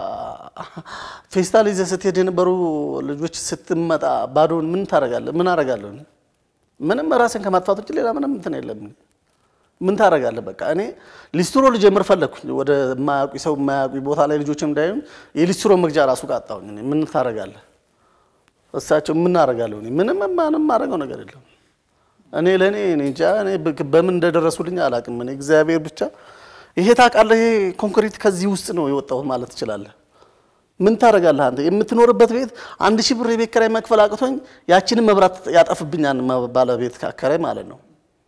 ፌስታል ይዘህ ስትሄድ የነበሩ ልጆች ስትመጣ ባዶን ምን ታደርጋለህ? ምን አደርጋለሁ? እኔ? ምንም ራሴን ከማጥፋት ውጭ ሌላ ምንም እንትን የለም። ምን ታደርጋለህ? በቃ እኔ ሊስትሮ ልጀምር ፈለግኩኝ። ወደ የማያውቁኝ ሰው የማያውቁኝ ቦታ ላይ ልጆችም እንዳይሆን የሊስትሮ መግጃ ራሱ ቃጣሁኝ። እኔ ምን ታደርጋለህ? እሳቸው ምን አደርጋለሁ? እኔ ምንም ማንም ማድረገው ነገር የለም። እኔ ለእኔ እኔ እንጃ እኔ በ- በምን እንደደረሱልኝ አላውቅም። እኔ እግዚአብሔር ብቻ ይሄ ታውቃለህ፣ ይሄ ኮንክሪት ከዚህ ውስጥ ነው የወጣሁት ማለት ትችላለህ። ምን ታደርጋለህ አንተ የምትኖርበት ቤት አንድ ሺህ ብር የቤት ኪራይ መክፈል አቅቶኝ ያችንን መብራት ያጠፍብኛል መ- ባለቤት አከራይ ማለት ነው።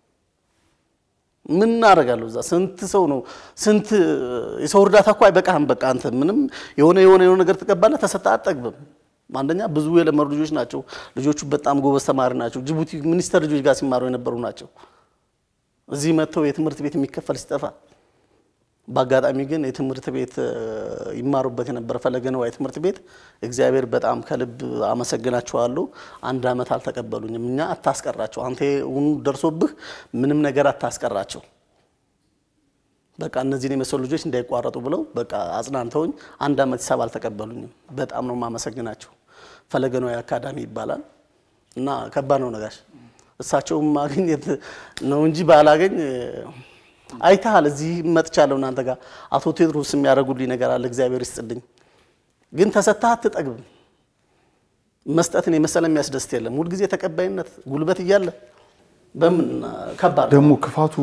ምን አደርጋለሁ እዛ ስንት ሰው ነው ስንት የሰው እርዳታ እኮ አይበቃህም። በቃ አንተ ምንም የሆነ የሆነ የሆነ ነገር ትቀባለህ፣ ተሰጥተህ አትጠግብም። አንደኛ ብዙ የለመዱ ልጆች ናቸው። ልጆቹ በጣም ጎበዝ ተማሪ ናቸው። ጅቡቲ ሚኒስተር ልጆች ጋር ሲማሩ የነበሩ ናቸው። እዚህ መጥተው የትምህርት ቤት የሚከፈል ሲጠፋ በአጋጣሚ ግን የትምህርት ቤት እ፣ ይማሩበት የነበረ ፈለገ ነዋይ ትምህርት ቤት እግዚአብሔር በጣም ከልብ አመሰግናቸዋለሁ። አንድ ዓመት አልተቀበሉኝም። እኛ አታስቀራቸው፣ አንተ ውኑ ደርሶብህ ምንም ነገር አታስቀራቸው፣ በቃ እነዚህን የመሰሉ ልጆች እንዳይቋረጡ ብለው በቃ አጽናንተውኝ አንድ ዓመት ሂሳብ አልተቀበሉኝም። በጣም ነው የማመሰግናቸው። ፈለገ ነዋይ አካዳሚ ይባላል እና ከባድ ነው ነጋሽ። እሳቸውም ማግኘት ነው እንጂ ባላገኝ አይተሃል። እዚህ መጥቻለሁ እናንተ ጋር አቶ ቴድሮስ የሚያደርጉልኝ ነገር አለ። እግዚአብሔር ይስጥልኝ። ግን ተሰጥተህ አትጠግብም። መስጠትን የመሰለ የሚያስደስት የለም። ሁልጊዜ ተቀባይነት ጉልበት እያለ በምን ከባድ ነው። ደግሞ ክፋቱ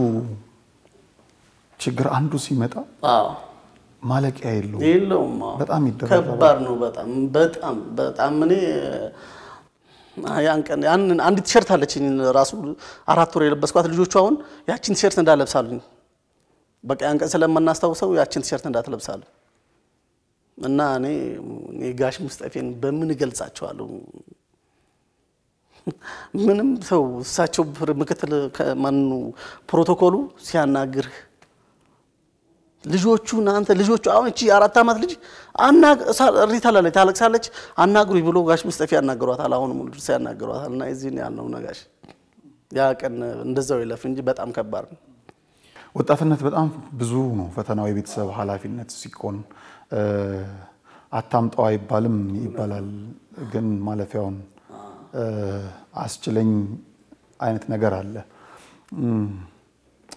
ችግር አንዱ ሲመጣ አዎ ማለቂያ የለውም። የለውም። አዎ። በጣም ይደረጋል። ከባድ ነው። በጣም በጣም በጣም እኔ ያን ቀን ያን አንዲት ቲሸርት አለችኝ ራሱ አራት ወር የለበስኳት ልጆቹ አሁን ያችን ቲሸርት እንዳለብሳሉኝ በቃ ያን ቀን ስለማናስታውሰው ያችን ቲሸርት እንዳትለብሳሉ እና እኔ እኔ ጋሽ ሙስጠፌን በምን እገልጻቸዋለሁ? ምንም ሰው እሳቸው ምክትል ከማኑ ፕሮቶኮሉ ሲያናግርህ ልጆቹን አንተ ልጆቹ አሁን እቺ አራት ዓመት ልጅ እሪ ታላለች ታለቅሳለች። አናግሩኝ ብሎ ጋሽ ሙስጠፌ ያናግሯታል። አሁን ሙሉ ድረስ ያናግሯታል። እና እዚህ ነው ያልነው ነጋሽ ያ ቀን እንደዛው ይለፍ እንጂ በጣም ከባድ ነው። ወጣትነት በጣም ብዙ ነው ፈተናው። የቤተሰብ ኃላፊነት ሲኮን አታምጣው አይባልም ይባላል። ግን ማለፊያውን አስችለኝ አይነት ነገር አለ።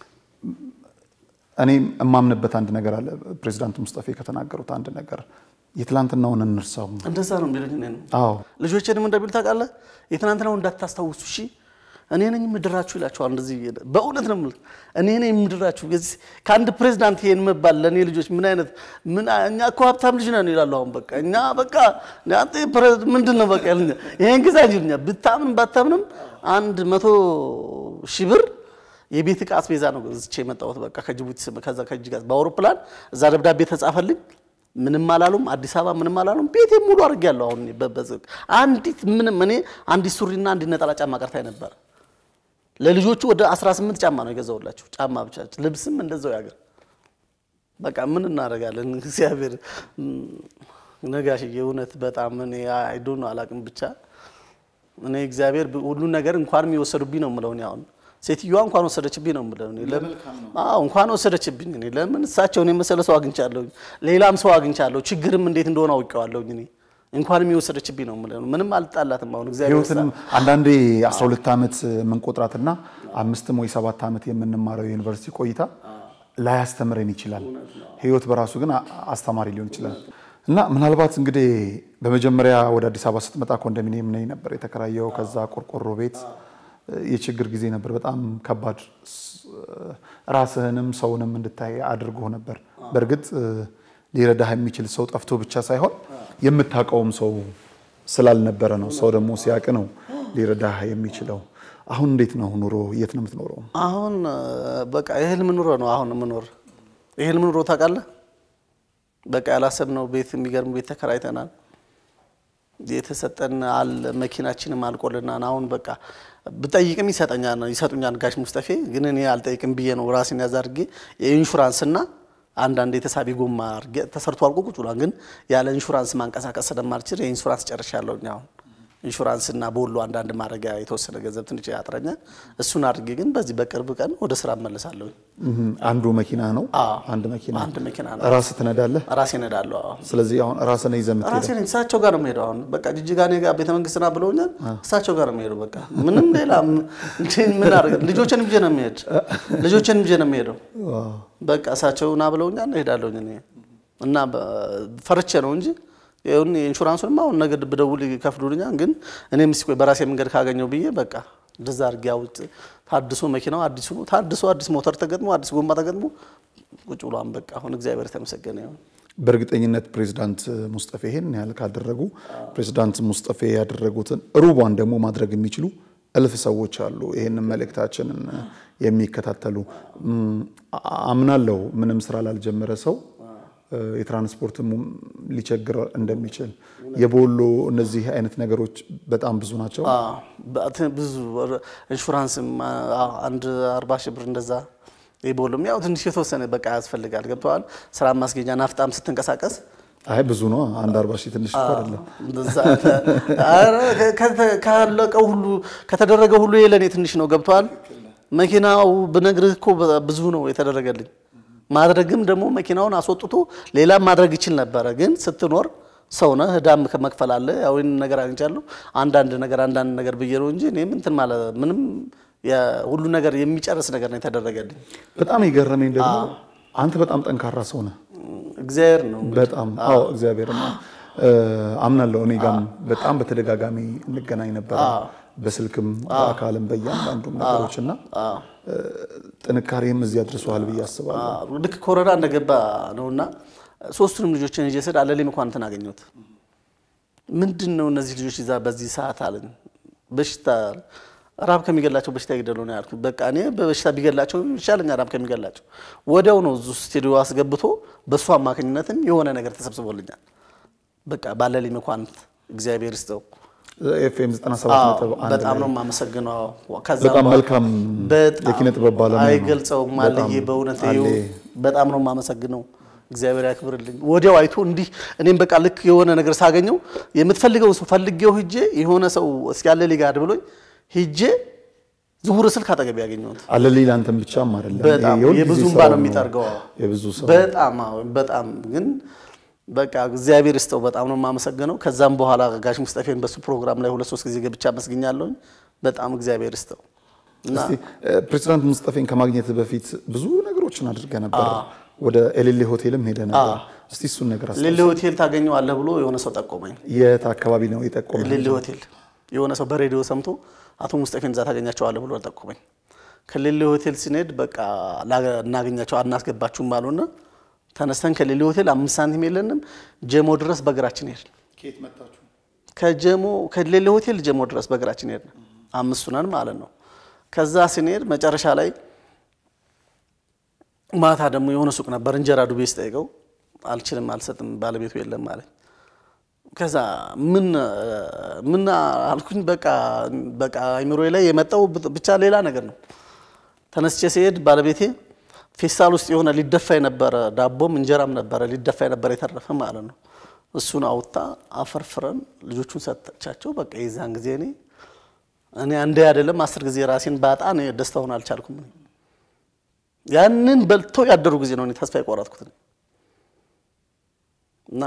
እኔ የማምንበት አንድ ነገር አለ። ፕሬዚዳንት ሙስጠፌ ከተናገሩት አንድ ነገር የትላንትናውን እንርሳው። እንደዛ ነው የሚሉኝ እኔን። አዎ ልጆቼንም እንደሚሉ ታውቃለህ፣ የትናንትናው እንዳታስታውሱ እሺ፣ እኔ ነኝ የምድራችሁ ይላቸዋል። እንደዚህ በእውነት ነው የምልህ፣ እኔ ነኝ የምድራችሁ። የዚህ- ከአንድ ፕሬዚዳንት ይሄን መባል ለእኔ ልጆች ምን አይነት ምን እኛ እኮ ሀብታም ልጅ ነን ይላሉ። አሁን በቃ እኛ በቃ አንተ ፕሬዝ- ምንድን ነው በቃ ይሉኛል። ይሄን ግዛ ይሉኛል። ብታምንም ባታምንም አንድ መቶ ሺህ ብር የቤት ዕቃ አስቤዛ ነው ዝቼ የመጣሁት። በቃ ከጅቡቲ ስም- ከዛ ከእጅ ጋር በአውሮፕላን እዛ ደብዳቤ ተጻፈልኝ። ምንም አላሉም። አዲስ አበባ ምንም አላሉም። ቤቴ ሙሉ አድርጌያለሁ። አሁን እኔ በ- በ- አንዲት ምንም እኔ አንዲት ሱሪና አንዲት ነጠላ ጫማ ቀርታኝ ነበር። ለልጆቹ ወደ 18 ጫማ ነው የገዛሁላቸው። ጫማ ብቻ ልብስም እንደዛው ያገር በቃ ምን እናደርጋለን። እግዚአብሔር እም፣ ነጋሽዬ እውነት በጣም እኔ አይዶ ነው አላቅም ብቻ እኔ እግዚአብሔር ብ- ሁሉን ነገር እንኳን የሚወሰዱብኝ ነው የምለው እኔ አሁን ሴትዮዋ እንኳን ወሰደችብኝ ነው የምለው እኔ ለምን አዎ እንኳን ወሰደችብኝ እኔ ለምን እሳቸውን የመሰለ ሰው አግኝቻለሁ ሌላም ሰው አግኝቻለሁ ችግርም እንዴት እንደሆነ አውቄዋለሁ እኔ እንኳን የሚወሰደችብኝ ነው የምለው ምንም አልጣላትም አሁን እግዚአብሔር ህይወትንም አንዳንዴ 12 ዓመት የምንቆጥራትና አምስትም ወይ ሰባት ዓመት የምንማረው የዩኒቨርሲቲ ቆይታ ላያስተምረን ይችላል። ህይወት በራሱ ግን አ- አስተማሪ ሊሆን ይችላል እና ምናልባት እንግዲህ በመጀመሪያ ወደ አዲስ አበባ ስትመጣ ኮንዶሚኒየም ነኝ ነበር የተከራየው። ከዛ ቆርቆሮ ቤት የችግር ጊዜ ነበር። በጣም ከባድ ስ- ራስህንም ሰውንም እንድታይ አድርጎ ነበር። በእርግጥ ሊረዳህ የሚችል ሰው ጠፍቶ ብቻ ሳይሆን የምታውቀውም ሰው ስላልነበረ ነው። ሰው ደግሞ ሲያውቅ ነው ሊረዳህ የሚችለው። አሁን እንዴት ነው ኑሮ? የት ነው የምትኖረው? አሁን እ፣ በቃ የህልም ኑሮ ነው አሁን የምኖር። የህልም ኑሮ ታውቃለህ። በቃ ያላሰብነው ቤት የሚገርም ቤት ተከራይተናል። የተሰጠን አለ መኪናችንም አልቆልናል። አሁን በቃ ብጠይቅም ይሰጠኛል ይሰጡኛል ጋሽ ሙስጠፌ። ግን እኔ አልጠይቅም ብዬ ነው ራሴን ያዝ አድርጌ የኢንሹራንስና አንዳንድ የተሳቢ ጎማ አድርጌ ተሰርቶ አልቆ ቁጭ ብሏል። ግን ያለ ኢንሹራንስ ማንቀሳቀስ ስለማልችል የኢንሹራንስ ጨርሻለሁ አሁን ኢንሹራንስና በሁሉ አንዳንድ ማድረጊያ የተወሰነ ገንዘብ ትንሽ ያጥረኛል። እሱን አድርጌ ግን በዚህ በቅርብ ቀን ወደ ስራ እመለሳለሁ። እህም፣ አንዱ መኪና ነው። አዎ። አንድ መኪና አንድ መኪና ነው። ራስህ ትነዳለህ። ራሴ እነዳለሁ። አዎ። ስለዚህ አሁን ራስህ ነህ ይዘህ የምትሄደው። ራሴ ነኝ። እሳቸው ጋር ነው የምሄደው። አሁን በቃ ጅጅጋ እኔ ጋር ቤተ መንግስት ና ብለውኛል። እሳቸው ጋር ነው የምሄደው። በቃ ምንም ሌላ ም- እንትን ምን አድርገ ልጆችን ብዬ ነው የምሄድ ልጆችን ብዬ ነው የምሄደው። ዋው። በቃ እሳቸው ና ብለውኛል፣ እሄዳለሁኝ እኔ እና በ- ፈርቼ ነው እንጂ ይሁን የኢንሹራንሱንም አሁን ነገ ብደውል ይከፍሉልኛል። ግን እኔም እስኪ ቆይ በራሴ መንገድ ካገኘው ብዬ በቃ እንደዛ አድርጌ አውጥ ታድሶ መኪናው አዲሱ ነው ታድሶ አዲስ ሞተር ተገጥሞ አዲስ ጎማ ተገጥሞ ቁጭ ብሏን በቃ አሁን እግዚአብሔር የተመሰገነ ይሁን። በእርግጠኝነት ፕሬዚዳንት ሙስጠፌ ይሄን ያህል ካደረጉ ፕሬዚዳንት ሙስጠፌ ያደረጉትን ሩቧን ደግሞ ማድረግ የሚችሉ እልፍ ሰዎች አሉ። ይህንን መልእክታችንን የሚከታተሉ እም፣ አምናለሁ ምንም ስራ ላልጀመረ ሰው እ፣ የትራንስፖርትም ሊቸግር እንደሚችል የቦሎ እነዚህ አይነት ነገሮች በጣም ብዙ ናቸው። አዎ፣ በአት- ብዙ ኢንሹራንስም አዎ፣ አንድ አርባ ሺህ ብር እንደዛ የቦሎም ያው ትንሽ የተወሰነ በቃ ያስፈልጋል። ገብተዋል። ስራ ማስጌጃ ናፍጣም ስትንቀሳቀስ አይ ብዙ ነው። አንድ አርባ ሺህ ትንሽ እኮ አይደለም። እንደዛ ኧረ ከ- ካለቀው ሁሉ ከተደረገ ሁሉ የለኔ ትንሽ ነው። ገብተዋል። መኪናው ብነግርህ እኮ ብዙ ነው የተደረገልኝ። ማድረግም ደግሞ መኪናውን አስወጥቶ ሌላም ማድረግ ይችል ነበረ። ግን ስትኖር ሰው ነህ፣ ዕዳም ከመክፈል አለ። ያው ይህን ነገር አግኝቻለሁ። አንዳንድ ነገር አንዳንድ ነገር ብዬ ነው እንጂ እኔም እንትን ማለት ምንም ሁሉ ነገር የሚጨርስ ነገር ነው የተደረገልኝ። በጣም የገረመኝ ደግሞ አንተ በጣም ጠንካራ ሰው ነህ። እግዚአብሔር ነው በጣም አዎ፣ እግዚአብሔር አምናለሁ። እኔ ጋርም በጣም በተደጋጋሚ እንገናኝ ነበረ፣ በስልክም በአካልም በእያንዳንዱም ነገሮች እና ጥንካሬም እዚህ አድርሰዋል ብዬ አስባለሁ። ልክ ኮረና እንደገባ ነውና ሶስቱንም ልጆችን ይዤ ስሄድ አለሌ መኳንንትን አገኘሁት። ምንድን ነው እነዚህ ልጆች ይዛ በዚህ ሰዓት አለኝ። በሽታ ራብ ከሚገላቸው በሽታ ይግደሉ ነው ያልኩት። በቃ እኔ በበሽታ ቢገላቸው ይሻለኛል ራብ ከሚገላቸው። ወዲያው ነው እዙ ስቱዲዮ አስገብቶ በእሱ አማካኝነትም የሆነ ነገር ተሰብስቦልኛል። በቃ ባለሌ መኳንንት እግዚአብሔር ይስጠው። ኤፍኤም 97.1 በጣም ነው የማመሰግነው። ከዛ በጣም በኋላ መልካም በጣም የኪነ ጥበብ ባለሙያ ነው። አይገልጸውም። አለዬ በእውነት አለ። ይኸው በጣም ነው የማመሰግነው። እግዚአብሔር ያክብርልኝ። ወዲያው አይቶ እንዲህ እኔም በቃ ልክ የሆነ ነገር ሳገኘው የምትፈልገው ሰው ፈልጌው ሂጄ የሆነ ሰው እስኪ አለሌ ጋር ብሎኝ ሂጄ ዝውውር ስልክ አጠገብ ያገኘሁት አለሌ ለአንተም ብቻም አይደለም። በጣም ይሄ የሁልጊዜ የብዙ ስራው እንባ ነው የሚጠርገው። የብዙ ሰው በጣም አዎ፣ በጣም ግን በቃ እግዚአብሔር ይስጠው። በጣም ነው የማመሰግነው። ከዛም በኋላ ጋሽ ሙስጠፌን በሱ ፕሮግራም ላይ ሁለት ሶስት ጊዜ ገብቻ አመስግኛለሁኝ። በጣም እግዚአብሔር ይስጠው እና እስቲ ፕሬዚዳንት ሙስጠፌን ከማግኘት በፊት ብዙ ነገሮችን አድርገ ነበር። ወደ ኤሌሌ ሆቴልም ሄደ ነበር። እስቲ እሱን ነገር አስ ሊሊ ሆቴል ታገኘዋለህ ብሎ የሆነ ሰው ጠቆመኝ። የት አካባቢ ነው የጠቆመ? ሊሊ ሆቴል የሆነ ሰው በሬዲዮ ሰምቶ አቶ ሙስጠፌን እዛ ታገኛቸዋለህ ብሎ ጠቆመኝ። ከሊሊ ሆቴል ስንሄድ በቃ ላ- እናገኛቸው አናስገባችሁም አሉና ተነስተን ከሊሊ ሆቴል አምስት ሳንቲም የለንም ጀሞ ድረስ በእግራችን ሄድን። ከየት መጣችሁ? ከጀሞ ከሌለ ሆቴል ጀሞ ድረስ በእግራችን ሄድን። አምስቱ ነን ማለት ነው። ከዛ ስንሄድ መጨረሻ ላይ ማታ ደግሞ የሆነ ሱቅ ነበር እንጀራ ዱቤ ስጠይቀው አልችልም፣ አልሰጥም ባለቤቱ የለም ማለት ከዛ ምን ምን አልኩኝ። በቃ በቃ አይምሮዬ ላይ የመጣው ብቻ ሌላ ነገር ነው። ተነስቼ ሲሄድ ባለቤቴ ፌስታል ውስጥ የሆነ ሊደፋ የነበረ ዳቦም እንጀራም ነበረ ሊደፋ የነበረ የተረፈ ማለት ነው። እሱን አውጥታ አፈርፍረን ልጆቹን ሰጠቻቸው። በቃ የዛን ጊዜ እኔ እኔ አንዴ አይደለም አስር ጊዜ ራሴን ባጣ እኔ ደስታውን አልቻልኩም። እኔ ያንን በልተው ያደሩ ጊዜ ነው እኔ ተስፋ የቆረጥኩት እና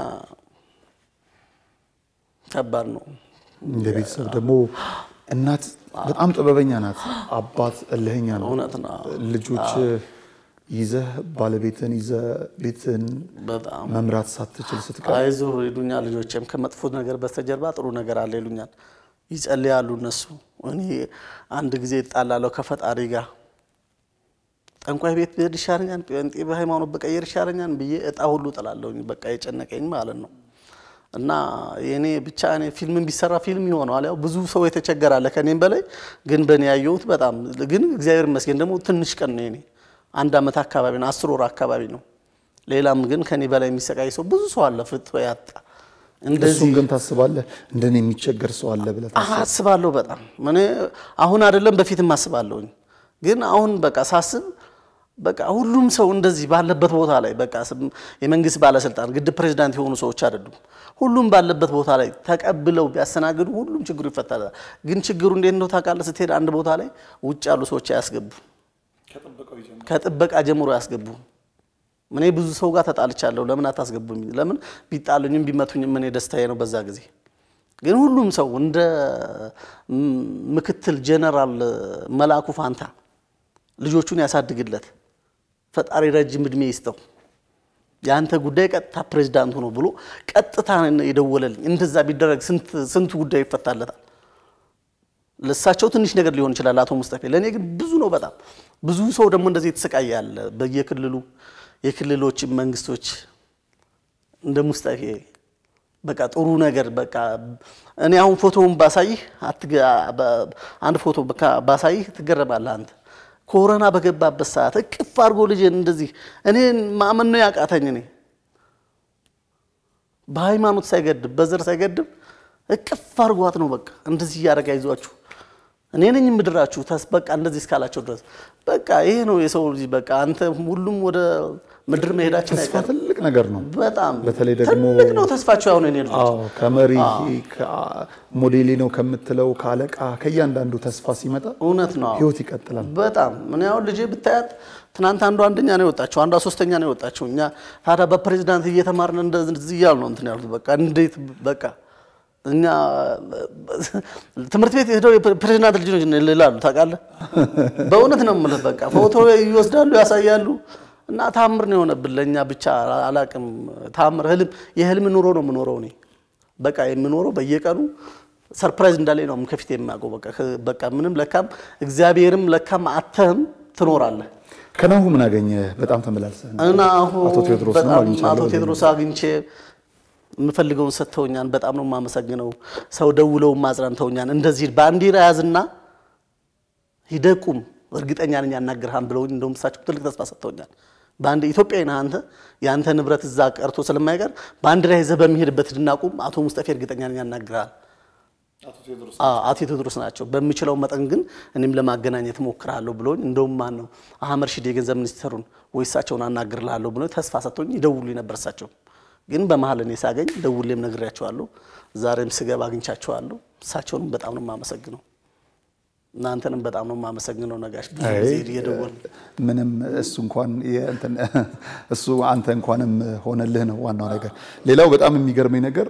ከባድ ነው። እንደ ቤተሰብ ደግሞ እናት በጣም ጥበበኛ ናት፣ አባት እልህኛ ነው። እውነት ነው። ልጆች ይዘህ ባለቤትን ይዘህ ቤትን በጣም መምራት ሳትችል ስትቀር አይዞህ ይሉኛል። ልጆቼም ከመጥፎ ነገር በስተጀርባ ጥሩ ነገር አለ ይሉኛል። ይጸልያሉ እነሱ። እኔ አንድ ጊዜ ይጣላለሁ ከፈጣሪ ጋር ጠንቋይ ቤት ብሄድ ይሻለኛል፣ ጴንጤ በሃይማኖት በቀየር ይሻለኛል ብዬ እጣ ሁሉ ጥላለሁኝ። በቃ የጨነቀኝ ማለት ነው። እና የኔ ብቻ እኔ ፊልም ቢሰራ ፊልም ይሆነዋል። ያው ብዙ ሰው የተቸገራለ ከኔም በላይ ግን በእኔ ያየሁት በጣም ግን እግዚአብሔር ይመስገን ደግሞ ትንሽ ቀን ነው የኔ አንድ ዓመት አካባቢ ነው፣ አስር ወር አካባቢ ነው። ሌላም ግን ከኔ በላይ የሚሰቃይ ሰው ብዙ ሰው አለ፣ ፍቶ ያጣ እንደዚህ እሱን ግን ታስባለህ? እንደኔ የሚቸገር ሰው አለ ብለህ ታስባለህ? አስባለሁ በጣም እኔ አሁን አይደለም በፊትም አስባለሁኝ። ግን አሁን በቃ ሳስብ በቃ ሁሉም ሰው እንደዚህ ባለበት ቦታ ላይ በቃ ስም- የመንግስት ባለስልጣን ግድብ ፕሬዚዳንት የሆኑ ሰዎች አይደሉም። ሁሉም ባለበት ቦታ ላይ ተቀብለው ቢያስተናግዱ ሁሉም ችግሩ ይፈታል። ግን ችግሩ እንዴት ነው ታውቃለህ? ስትሄድ አንድ ቦታ ላይ ውጭ ያሉ ሰዎች አያስገቡ፣ ከጥበቃ ጀምሮ አያስገቡ። እኔ ብዙ ሰው ጋር ተጣልቻለሁ። ለምን አታስገቡኝ? ለምን ቢጣሉኝም ቢመቱኝም እኔ ደስታዬ ነው በዛ ጊዜ ግን ሁሉም ሰው እንደ ም- ምክትል ጀነራል መላኩ ፋንታ ልጆቹን ያሳድግለት፣ ፈጣሪ ረጅም እድሜ ይስጠው፣ የአንተ ጉዳይ ቀጥታ ፕሬዚዳንት ሆኖ ብሎ ቀጥታ የደወለልኝ። እንደዛ ቢደረግ ስንት ስንቱ ጉዳይ ይፈታለታል። ለእሳቸው ትንሽ ነገር ሊሆን ይችላል አቶ ሙስጠፌ፣ ለእኔ ግን ብዙ ነው በጣም ብዙ ሰው ደግሞ እንደዚህ የተሰቃየ ያለ በየክልሉ የክልሎች መንግስቶች እንደ ሙስጠፌ በቃ ጥሩ ነገር በቃ እኔ አሁን ፎቶውን ባሳይህ አትገ- በ- አንድ ፎቶ በካ- ባሳይህ ትገረማለህ አንተ። ኮሮና በገባበት ሰዓት እቅፍ አድርጎ ልጅን እንደዚህ እኔ ማመን ነው ያቃተኝ። እኔ በሃይማኖት ሳይገድብ በዘር ሳይገድብ እቅፍ አድርጓት ነው በቃ እንደዚህ እያደረገ አይዟችሁ እኔ ነኝ ምድራችሁ ተስ በቃ እንደዚህ እስካላቸው ድረስ በቃ ይሄ ነው የሰው ልጅ በቃ አንተ ሁሉም ወደ ምድር መሄዳችን ተስፋ አይቀርም። ትልቅ ነገር ነው። በጣም በተለይ ደግሞ ትልቅ ነው ተስፋቸው። አሁን እኔ ልጆች አዎ ከመሪ ሞዴሌ ነው ከምትለው ከአለቃ ከእያንዳንዱ ተስፋ ሲመጣ እውነት ነው። አዎ። ህይወት ይቀጥላል። በጣም ምን ያሁን ልጄ ብታያት ትናንት አንዷ አንደኛ ነው የወጣችው፣ አንዷ ሶስተኛ ነው የወጣችው። እኛ ታዲያ በፕሬዚዳንት እየተማርን እንደዚህ እያሉ ነው እንትን ያሉት። በቃ እንዴት በቃ እኛ ትምህርት ቤት ሄደው የፕሬዚዳንት ልጅ ነው ይላሉ። ታውቃለህ፣ በእውነት ነው የምልህ። በቃ ፎቶ ይወስዳሉ፣ ያሳያሉ። እና ታምር ነው የሆነብን ለእኛ ብቻ አላቅም። ታምር ህልም የህልም ኑሮ ነው የምኖረው እኔ በቃ የምኖረው በየቀኑ ሰርፕራይዝ እንዳለኝ ነው ከፊት የማውቀው። በቃ በቃ ምንም ለካም እግዚአብሔርም ለካም አተህም ትኖራለህ። ከናሁ ምን አገኘ? በጣም ተመላልሰህ ነው። እና አሁን አቶ ቴዎድሮስ ነው በጣም አግኝቻለሁ አቶ ቴዎድሮስ አግኝቼ የምፈልገውን ሰጥተውኛል። በጣም ነው የማመሰግነው። ሰው ደውለው ማጽናንተውኛል። እንደዚህ ባንዲራ ያዝና ሂደህ ቁም፣ እርግጠኛ ነኝ ያናግርሃን ብለውኝ እንደውም እሳቸው ትልቅ ተስፋ ሰጥተውኛል። በአንድ ኢትዮጵያዊ ነህ አንተ የአንተ ንብረት እዛ ቀርቶ ስለማይቀር ባንዲራ ይዘህ በሚሄድበት ሂድና ቁም፣ አቶ ሙስጠፌ እርግጠኛ ነኝ ያናግርሃል። አዎ፣ አቶ ቴዎድሮስ ናቸው። በምችለው መጠን ግን እኔም ለማገናኘት እሞክራለሁ ብሎኝ እንደውም ማን ነው አህመድ ሺዴ የገንዘብ ሚኒስትሩን ወይ እሳቸውን አናግርልሃለሁ ብሎ ተስፋ ሰጥቶኝ ይደውሉኝ ነበር። እሳቸው ግን በመሀል እኔ ሳገኝ ደውሌም ነግሬያቸዋለሁ። ዛሬም ስገባ አግኝቻቸዋለሁ። እሳቸውንም በጣም ነው የማመሰግነው። እናንተንም በጣም ነው የማመሰግነው። ነጋሽ ብዙ ጊዜ እየደወልን ምንም እሱ እንኳን የእንትን እሱ አንተ እንኳንም ሆነልህ ነው ዋናው ነገር። ሌላው በጣም የሚገርመኝ ነገር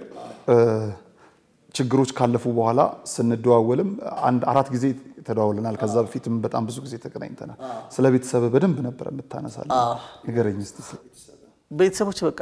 ችግሮች ካለፉ በኋላ ስንደዋወልም አንድ አራት ጊዜ ተደዋውለናል። ከዛ በፊትም በጣም ብዙ ጊዜ ተገናኝተናል። ስለ ቤተሰብ በደንብ ነበር የምታነሳለን። ንገረኝ እስቲ ስለ ቤተሰብ። ቤተሰቦች በቃ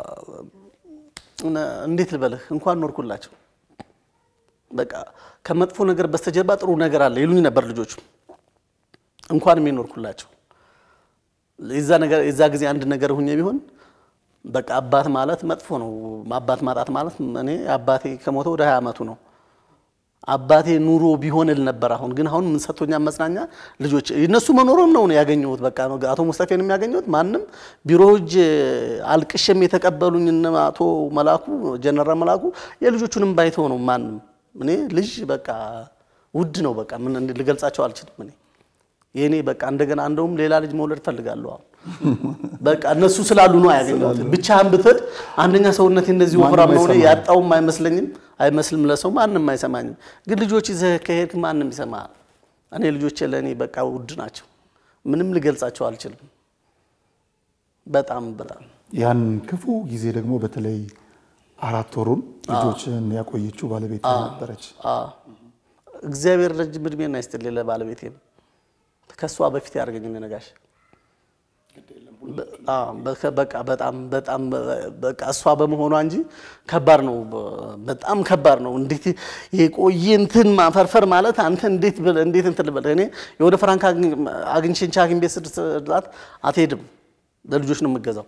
እንዴት ልበልህ እንኳን ኖርኩላቸው። በቃ ከመጥፎ ነገር በስተጀርባ ጥሩ ነገር አለ ይሉኝ ነበር ልጆቹ። እንኳን የሚኖርኩላቸው የዛ ነገር የዛ ጊዜ አንድ ነገር ሁኜ ቢሆን በቃ አባት ማለት መጥፎ ነው። አባት ማጣት ማለት እኔ አባቴ ከሞተ ወደ ሀያ ዓመቱ ነው። አባቴ ኑሮ ቢሆንል ነበር። አሁን ግን አሁን ምን ሰጥቶኛ መጽናኛ ልጆች እነሱ መኖሩን ነው ያገኘሁት። በቃ ነው አቶ ሙስጠፌን የሚያገኘሁት ማንም ቢሮ እጅ አልቅሽም የተቀበሉኝ እነ አቶ መላኩ ጀነራል መላኩ የልጆቹንም ባይተው ነው ማንም እኔ ልጅ በቃ ውድ ነው። በቃ ምን ልገልጻቸው አልችልም። እኔ የእኔ በቃ እንደገና እንደውም ሌላ ልጅ መውለድ ፈልጋለሁ አሁን በቃ እነሱ ስላሉ ነው ያገኘሁት። ብቻህን ብትሄድ አንደኛ ሰውነቴ እንደዚህ ወፍራም ነው ያጣውም አይመስለኝም አይመስልም ለሰው ማንም አይሰማኝም። ግን ልጆች ይዘህ ከሄድክ ማንም ይሰማል። እኔ ልጆቼ ለእኔ በቃ ውድ ናቸው። ምንም ልገልጻቸው አልችልም። በጣም በጣም ያን ክፉ ጊዜ ደግሞ በተለይ አራት ወሩን ልጆችን ያቆየችው ባለቤት ነበረች። እግዚአብሔር ረጅም እድሜና ይስጥልኝ ለባለቤቴም ከእሷ በፊት ያደርገኝ ነጋሽ በቃ በጣም በጣም በቃ እሷ በመሆኗ እንጂ ከባድ ነው። በጣም ከባድ ነው። እንዴት የቆየ እንትን ማፈርፈር ማለት አንተ እንዴት እንዴት እንትን ልበልህ። እኔ የወደ ፍራንክ አግኝቼ ሐኪም ቤት ስድስት አትሄድም፣ ለልጆች ነው የምገዛው።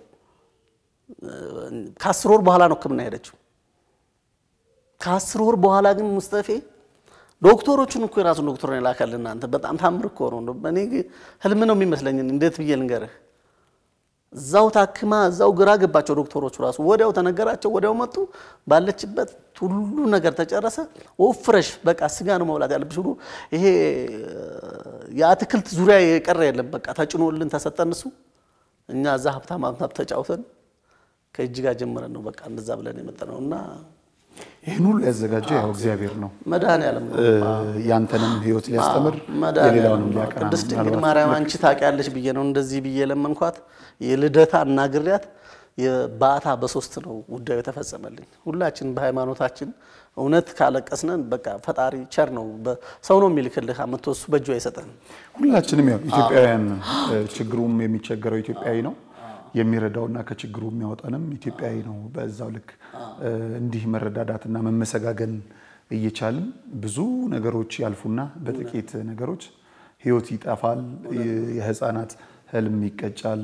ከአስር ወር በኋላ ነው ሕክምና ሄደችው። ከአስር ወር በኋላ ግን ሙስጠፌ ዶክተሮቹን እኮ የራሱን ዶክተር ነው የላከልን። እናንተ በጣም ታምር እኮ ነው። እኔ ህልም ነው የሚመስለኝ። እንዴት ብዬ ልንገርህ? እዛው ታክማ እዛው ግራ ገባቸው ዶክተሮቹ ራሱ። ወዲያው ተነገራቸው፣ ወዲያው መጡ። ባለችበት ሁሉ ነገር ተጨረሰ። ወፍረሽ በቃ ስጋ ነው መብላት ያለብሽ ሁሉ ይሄ የአትክልት ዙሪያ የቀረ የለም። በቃ ተጭኖልን ተሰጠን። እሱ እኛ እዛ ሀብታም ሀብታም ተጫውተን ከእጅ ጋር ጀምረን ነው በቃ እንደዛ ብለን የመጣ ነው እና ይህን ሁሉ ያዘጋጀው ያው እግዚአብሔር ነው። መድኃኒዓለም ነው። ያንተንም ህይወት ሊያስተምር መድኃኒዓለም የሌላውንም ነው። ሊያቀና ቅድስት ድንግል ማርያም አንቺ ታውቂያለሽ ብዬ ነው እንደዚህ ብዬ ለመንኳት። የልደታ እናግሪያት የባታ በሶስት ነው ጉዳዩ የተፈጸመልኝ። ሁላችን በሃይማኖታችን እውነት ካለቀስነን በቃ ፈጣሪ ቸር ነው። ሰው ነው የሚልክልህ አመቶ እሱ በእጁ አይሰጠን። ሁላችንም ያው ኢትዮጵያውያን ችግሩም የሚቸገረው ኢትዮጵያዊ ነው የሚረዳውና ከችግሩ የሚያወጣንም ኢትዮጵያዊ ነው። በዛው ልክ እንዲህ መረዳዳትና መመሰጋገን እየቻልን ብዙ ነገሮች ያልፉና በጥቂት ነገሮች ህይወት ይጠፋል። የህፃናት ህልም ይቀጫል።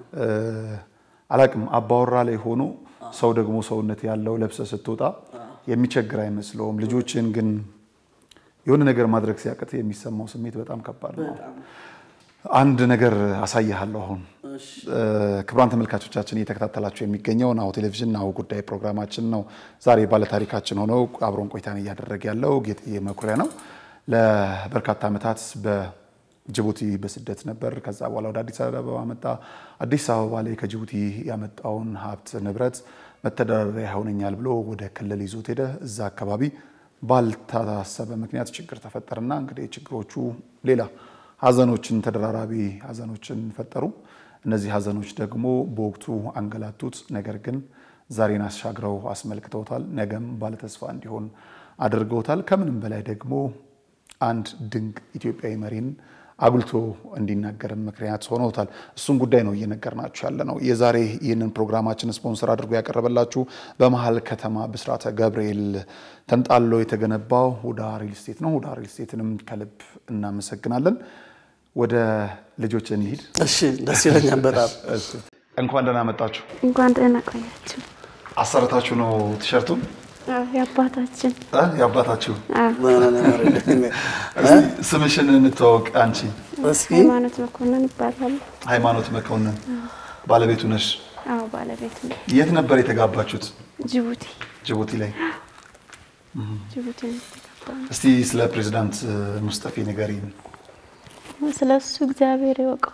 አላቅም አባወራ ላይ ሆኖ ሰው ደግሞ ሰውነት ያለው ለብሰ ስትወጣ የሚቸግር አይመስለውም። ልጆችን ግን የሆነ ነገር ማድረግ ሲያቅት የሚሰማው ስሜት በጣም ከባድ ነው። አንድ ነገር አሳይሃለሁ። አሁን ክቡራን ተመልካቾቻችን እየተከታተላችሁ የሚገኘው ናሁ ቴሌቪዥን ናሁ ጉዳይ ፕሮግራማችን ነው። ዛሬ ባለታሪካችን ሆነው አብሮን ቆይታን እያደረገ ያለው ጌጥዬ መኩሪያ ነው። ለበርካታ ዓመታት በጅቡቲ በስደት ነበር። ከዛ በኋላ ወደ አዲስ አበባ መጣ። አዲስ አበባ ላይ ከጅቡቲ ያመጣውን ሀብት ንብረት መተዳደሪያ ይሆነኛል ብሎ ወደ ክልል ይዞት ሄደ። እዛ አካባቢ ባልታሰበ ምክንያት ችግር ተፈጠረና እንግዲህ ችግሮቹ ሌላ ሀዘኖችን ተደራራቢ ሀዘኖችን ፈጠሩ። እነዚህ ሀዘኖች ደግሞ በወቅቱ አንገላቱት። ነገር ግን ዛሬን አሻግረው አስመልክተውታል። ነገም ባለተስፋ እንዲሆን አድርገውታል። ከምንም በላይ ደግሞ አንድ ድንቅ ኢትዮጵያዊ መሪን አጉልቶ እንዲናገርም ምክንያት ሆነውታል። እሱን ጉዳይ ነው እየነገርናችሁ ያለ ነው። የዛሬ ይህንን ፕሮግራማችን ስፖንሰር አድርጎ ያቀረበላችሁ በመሀል ከተማ ብስራተ ገብርኤል ተንጣሎ የተገነባው ሁዳ ሪል ስቴት ነው። ሁዳ ሪል ስቴትንም ከልብ እናመሰግናለን። ወደ ልጆች እንሂድ። እሺ፣ ደስ ይለኛል በጣም እንኳን ደህና መጣችሁ። እንኳን ደህና ቆያችሁ። አሰርታችሁ ነው ቲሸርቱን? አዎ፣ የአባታችን እ የአባታችሁ አዎ፣ እስቲ ስምሽን እንተዋወቅ። አንቺ እስኪ ሃይማኖት መኮንን ይባላል። ሃይማኖት መኮንን ባለቤቱ ነሽ። አዎ፣ ባለቤት ነው። የት ነበር የተጋባችሁት? ጅቡቲ ጅቡቲ ላይ። ጅቡቲ ነው የተጋባነው። እስቲ ስለ ፕሬዚዳንት ሙስጠፌ ንገሪን። ስለ እሱ እግዚአብሔር ይወቀው።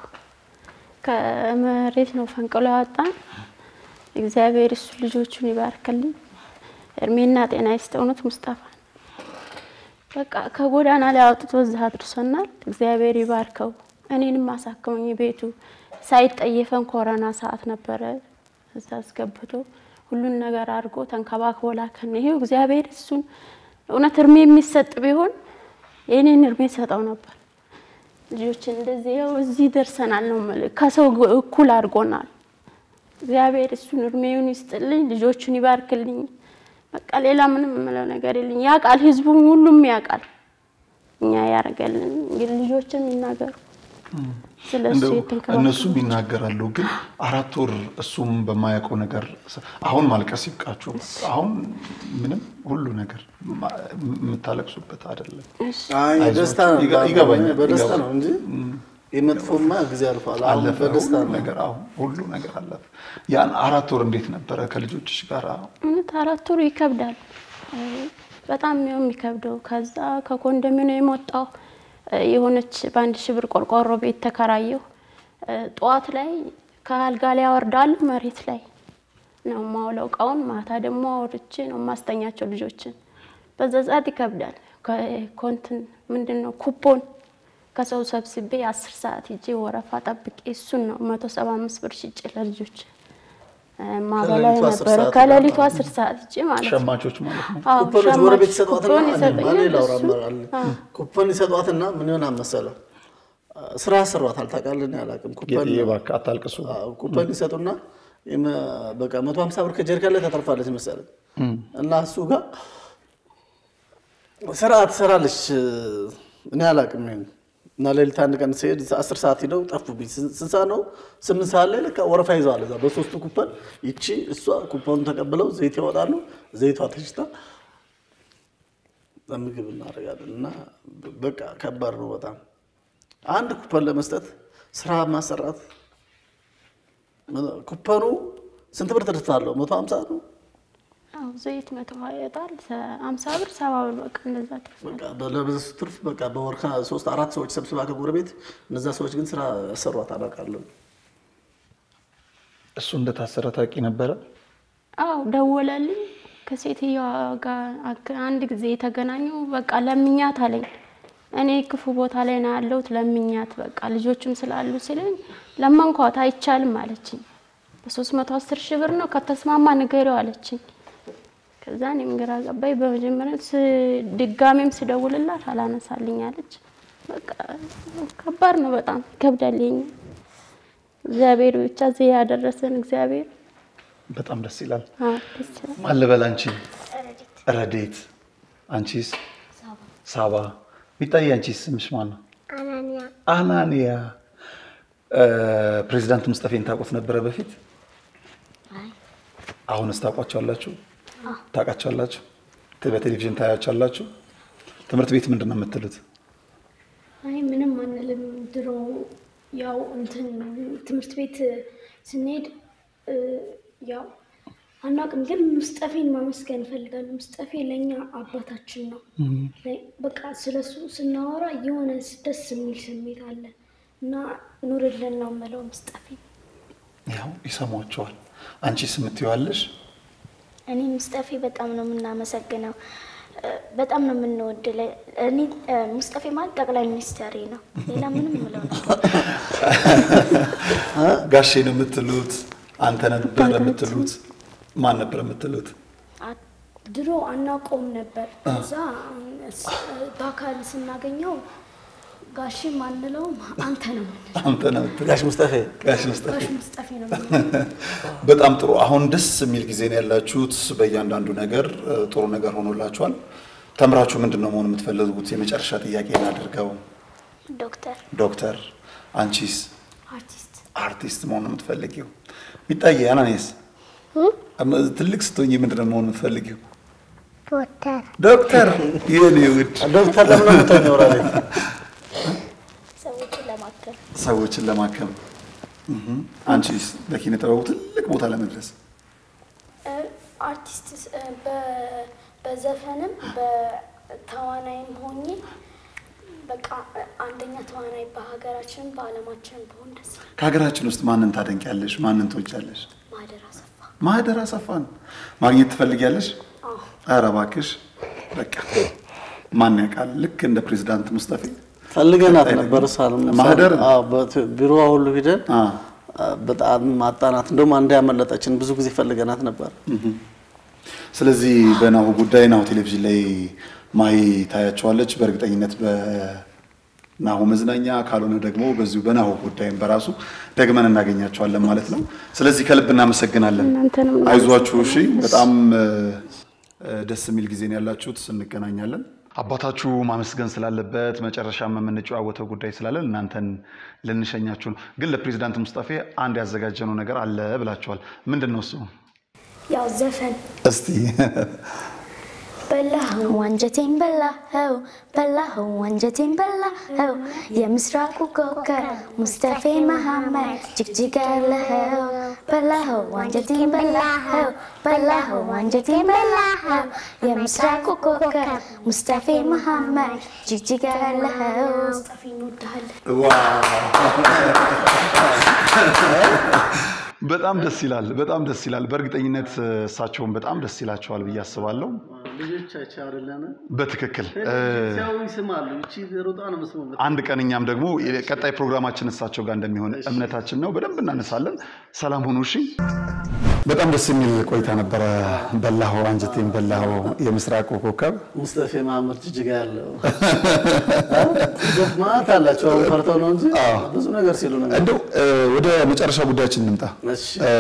ከመሬት ነው ፈንቅሎ ያወጣን። እግዚአብሔር እሱ ልጆቹን ይባርክልኝ፣ እድሜና ጤና ይስጥ። እውነት ሙስጠፋ በቃ ከጎዳና ላይ አውጥቶ እዛ አድርሶናል። እግዚአብሔር ይባርከው። እኔንም አሳክሞኝ ቤቱ ሳይጠየፈን ኮረና ሰዓት ነበረ እዛ አስገብቶ ሁሉን ነገር አድርጎ ተንከባክቦ ላከን። ይሄው እግዚአብሔር እሱን እውነት እድሜ የሚሰጥ ቢሆን የእኔን እድሜ ሰጠው ነበር። ልጆችን እንደዚህ ያው እዚህ ደርሰናል ነው የምልህ። ከሰው እኩል አድርጎናል። እግዚአብሔር እሱን እድሜውን ይስጥልኝ፣ ልጆቹን ይባርክልኝ። በቃ ሌላ ምንም የምለው ነገር የለኝ። ያውቃል፣ ህዝቡም ሁሉም ያውቃል። እኛ ያደረገልን እንግዲህ ልጆችም ይናገሩ ስለ እሱ እንደው የተንከባከቡ እነሱም ይናገራሉ። ግን አራት ወር እሱም በማያውቀው ነገር አሁን ማልቀስ ይብቃችሁ። አሁን ምንም ሁሉ ነገር ማ- የምታለቅሱበት አይደለም። አይ አይዞህ፣ ደስታ ነው ይገ- ይገባኛል፣ በደስታ ይገባኛል። ነው እንጂ የመጥፎማ ጊዜ አልፏል። አሁን አለፈ በደስታ ሁሉ ነው። ነገር አሁን ሁሉ ነገር አለፈ። ያን አራት ወር እንዴት ነበረ ከልጆችሽ ጋር? እውነት አራት ወሩ ይከብዳል። እ፣ በጣም ነው የሚከብደው። ከዛ ከኮንዶሚኒየም የወጣው የሆነች በአንድ ሺህ ብር ቆርቆሮ ቤት ተከራየሁ። እ፣ ጠዋት ላይ ከአልጋ ላይ አወርዳለሁ፣ መሬት ላይ ነው የማውለው እቃውን። ማታ ደግሞ አውርቼ ነው የማስተኛቸው ልጆችን። በዛ ሰዓት ይከብዳል። ኮንትን ምንድን ነው ኩፖን ከሰው ሰብስቤ አስር ሰዓት ሂጄ ወረፋ ጠብቄ እሱን ነው መቶ ሰባ አምስት ብር ሽጬ ለልጆች እ፣ ማበላ ከሌሊቱ አስር ነበረ ሰዓት ከሌሊቱ ነው። አስር ሰዓት ሂጄ ማለት ነው። ሸማቾች ማለት ነው። አዎ፣ ኩፖኖች ሸማች ጎረቤት ይሰጧትና ኩፖን እኔማ ይሰጠኛል። ሌላ አውራ እሱ- አለ። ኩፖን ይሰጧትና ምን ይሆናል መሰለህ ስራ ያሰሯታል ታውቃለህ። እኔ አላውቅም። ኩፖን እባክህ አታልቅሱ። አዎ፣ ኩፖን ይሰጡና የመ- በቃ መቶ ሀምሳ ብር ከጀሪካን ላይ ተተርፋለች መሰለኝ እና እሱ ጋር ስራ ትሰራለች። እኔ አላውቅም ይሄን እና ሌሊት አንድ ቀን ሲሄድ አስር ሰዓት ሂደው ጠፉብኝ። ስንት ስንት ሰዓት ነው? ስምንት ሰዓት ላይ ለካ ወረፋ ይዘዋል። እዛ በሶስቱ ኩፐን ይቺ እሷ ኩፐኑን ተቀብለው ዘይት ያወጣሉ። ዘይቷ ተሽታ ምግብ እናደርጋለን እና በቃ ከባድ ነው በጣም አንድ ኩፐን ለመስጠት ስራ ማሰራት ኩፐኑ ስንት ብር ትርታለሁ? መቶ ሀምሳ ነው። አዎ፣ ዘይት መቶ ሀያ ይወጣል። አምሳ ብር ሰባ ብር በቃ እንደዛ ትርፍ በቃ በለብስ ትርፍ በቃ በወር ሶስት አራት ሰዎች ሰብስባ ከጎረቤት እነዛ ሰዎች ግን ስራ ያሰሯት አላውቃለሁ። እሱ እንደታሰረ ታውቂ ነበረ? አው ደወለልኝ። ከሴትዮዋ ጋር አገ- አንድ ጊዜ የተገናኘው በቃ ለምኛት አለኝ። እኔ ክፉ ቦታ ላይ ነው ያለሁት ለምኛት በቃ ልጆችም ስላሉ ሲለኝ ለመንኳት፣ አይቻልም አለችኝ። በሶስት መቶ አስር ሺህ ብር ነው ከተስማማ ንገሪው አለችኝ። ከዛ እኔም ግራ ገባኝ። በመጀመሪያ ስ- ድጋሜም ስደውልላት አላነሳልኝ አለች። በቃ ከባድ ነው በጣም ይከብዳል። የኛ እግዚአብሔር ብቻ እዚህ ያደረሰን እግዚአብሔር በጣም ደስ ይላል። አዎ፣ ደስ ይላል። ማን ልበል? አንቺ ረዴት፣ አንቺስ? ሳባ። ሚጣዬ፣ አንቺስ ስምሽ ማን ነው? አናንያ አናንያ። ፕሬዚዳንት ሙስጠፌን ታውቁት ነበረ በፊት? አሁንስ ታውቋቸዋላችሁ? ታውቃቸዋላችሁ? በቴሌቪዥን ታያቸዋላችሁ? ትምህርት ቤት ምንድን ነው የምትሉት? አይ ምንም አንልም። ድሮ ያው እንትን ትምህርት ቤት ስንሄድ እ፣ ያው አናውቅም፣ ግን ሙስጠፌን ማመስገን እፈልጋለሁ። ሙስጠፌ ለእኛ አባታችን ነው። ላይ- በቃ ስለሱ ስናወራ የሆነ ደስ የሚል ስሜት አለ እና ኑርልን ነው የምለው ሙስጠፌ። ያው ይሰሟቸዋል። አንቺስ የምትይዋለሽ? እኔ ሙስጠፌ በጣም ነው የምናመሰግነው፣ እ፣ በጣም ነው የምንወድ። ለ- እኔ እ፣ ሙስጠፌ ማለት ጠቅላይ ሚኒስትሬ ነው። ሌላ ምንም ምለው ነገር ጋሼ ነው የምትሉት? አንተ ነበር የምትሉት? ማን ነበር የምትሉት? አ- ድሮ አናውቀውም ነበር። ከዛ ስ- በአካል ስናገኘው ጋሽም አንለውም አንተ ነው የምንለው። አንተ ነው የምትሉት? ጋሽ ሙስጠፌ ጋሽ ሙስጠፌ ጋሽ ሙስጠፌ ነው የምንለው። በጣም ጥሩ። አሁን ደስ የሚል ጊዜ ነው ያላችሁት። በእያንዳንዱ ነገር እ፣ ጥሩ ነገር ሆኖላችኋል። ተምራችሁ ምንድን ነው መሆን የምትፈልጉት? የመጨረሻ ጥያቄ እናድርገው። ዶክተር ዶክተር፣ አንቺስ? አርቲስት አርቲስት መሆን ነው የምትፈልጊው? ሚጣዬ፣ አናኔስ? ትልቅ ስትሆኝ ምንድን ነው መሆን የምትፈልጊው? ዶክተር ዶክተር። የኔ ውድ ዶክተር ለምን ነው የምትሆኚው? ራሌት ሰዎችን ለማከል ሰዎችን ለማከም እህ። አንቺስ? በኪነ ጥበቡ ትልቅ ቦታ ለመድረስ አርቲስት እ፣ በ- በዘፈንም በተዋናይም ሆኜ በቃ አንደኛ ተዋናይ በሀገራችን በዓለማችን በሆን ደስ ይላል። ከሀገራችን ውስጥ ማንን ታደንቂያለሽ? ማንን ትወጃለሽ? ማህደር አሰፋ ማህደር አሰፋን ማግኘት ትፈልጊያለሽ? አዎ ኧረ እባክሽ በቃ ማን ያውቃል? ልክ እንደ ፕሬዚዳንት ሙስጠፌ ፈልገናት ቀጣይ ነበር። ደግሞ እሷን ማህደርን? ቢሮዋ ሁሉ ሂደን አ፣ አ፣ በጣም ማጣናት እንደውም አንድ ያመለጠችን ብዙ ጊዜ ፈልገናት ነበር። ስለዚህ በናሁ ጉዳይ ናሁ ቴሌቪዥን ላይ ማሂ ታያቸዋለች። በእርግጠኝነት በ- ናሁ መዝናኛ ካልሆነ ደግሞ በዚሁ በናሁ ጉዳይም በራሱ ደግመን እናገኛቸዋለን ማለት ነው። ስለዚህ ከልብ እናመሰግናለን። እናንተንም አይዟችሁ። እሺ፣ በጣም እ፣ ደስ የሚል ጊዜ ነው ያላችሁት። እንገናኛለን። አባታችሁ ማመስገን ስላለበት መጨረሻም የምንጨዋወተው ጉዳይ ስላለን እናንተን ልንሸኛችሁ ነው። ግን ለፕሬዚዳንት ሙስጠፌ አንድ ያዘጋጀነው ነገር አለ ብላችኋል። ምንድን ነው እሱ? ያው ዘፈን እስቲ በላኸው አንጀቴን በላኸው በላኸው አንጀቴን በላኸው የምስራቁ ኮከብ ሙስጠፌ መሐመድ ጅግጅግ ያለኸው በላኸው አንጀቴን በላኸው በላኸው አንጀቴን በላኸው የምስራቁ ኮከብ ሙስጠፌ መሐመድ ጅግጅግ ያለኸው ሙስጠፌ እንወድሃለን። በጣም ደስ ይላል። በጣም ደስ ይላል። በእርግጠኝነት እሳቸውን በጣም ደስ ይላቸዋል ብዬ አስባለሁ። ልጆቻቸው አይደለም በትክክል እ፣ ሲያዩ ይስማሉ። እቺ ሮጣ ነው መስማት አንድ ቀን እኛም ደግሞ ቀጣይ ፕሮግራማችን እሳቸው ጋር እንደሚሆን እምነታችን ነው። በደንብ እናነሳለን። ሰላም ሁኑ። እሺ። በጣም ደስ የሚል ቆይታ ነበረ። በላኸው አንጀቴን በላኸው የምስራቁ ኮከብ ሙስጠፌ መሐመድ ጅጅጋ ያለው ማት አላቸው። አሁን ፈርተው ነው እንጂ ብዙ ነገር ሲሉ ነው። እንደው እ፣ ወደ መጨረሻ ጉዳያችን እንምጣ። እሺ እ፣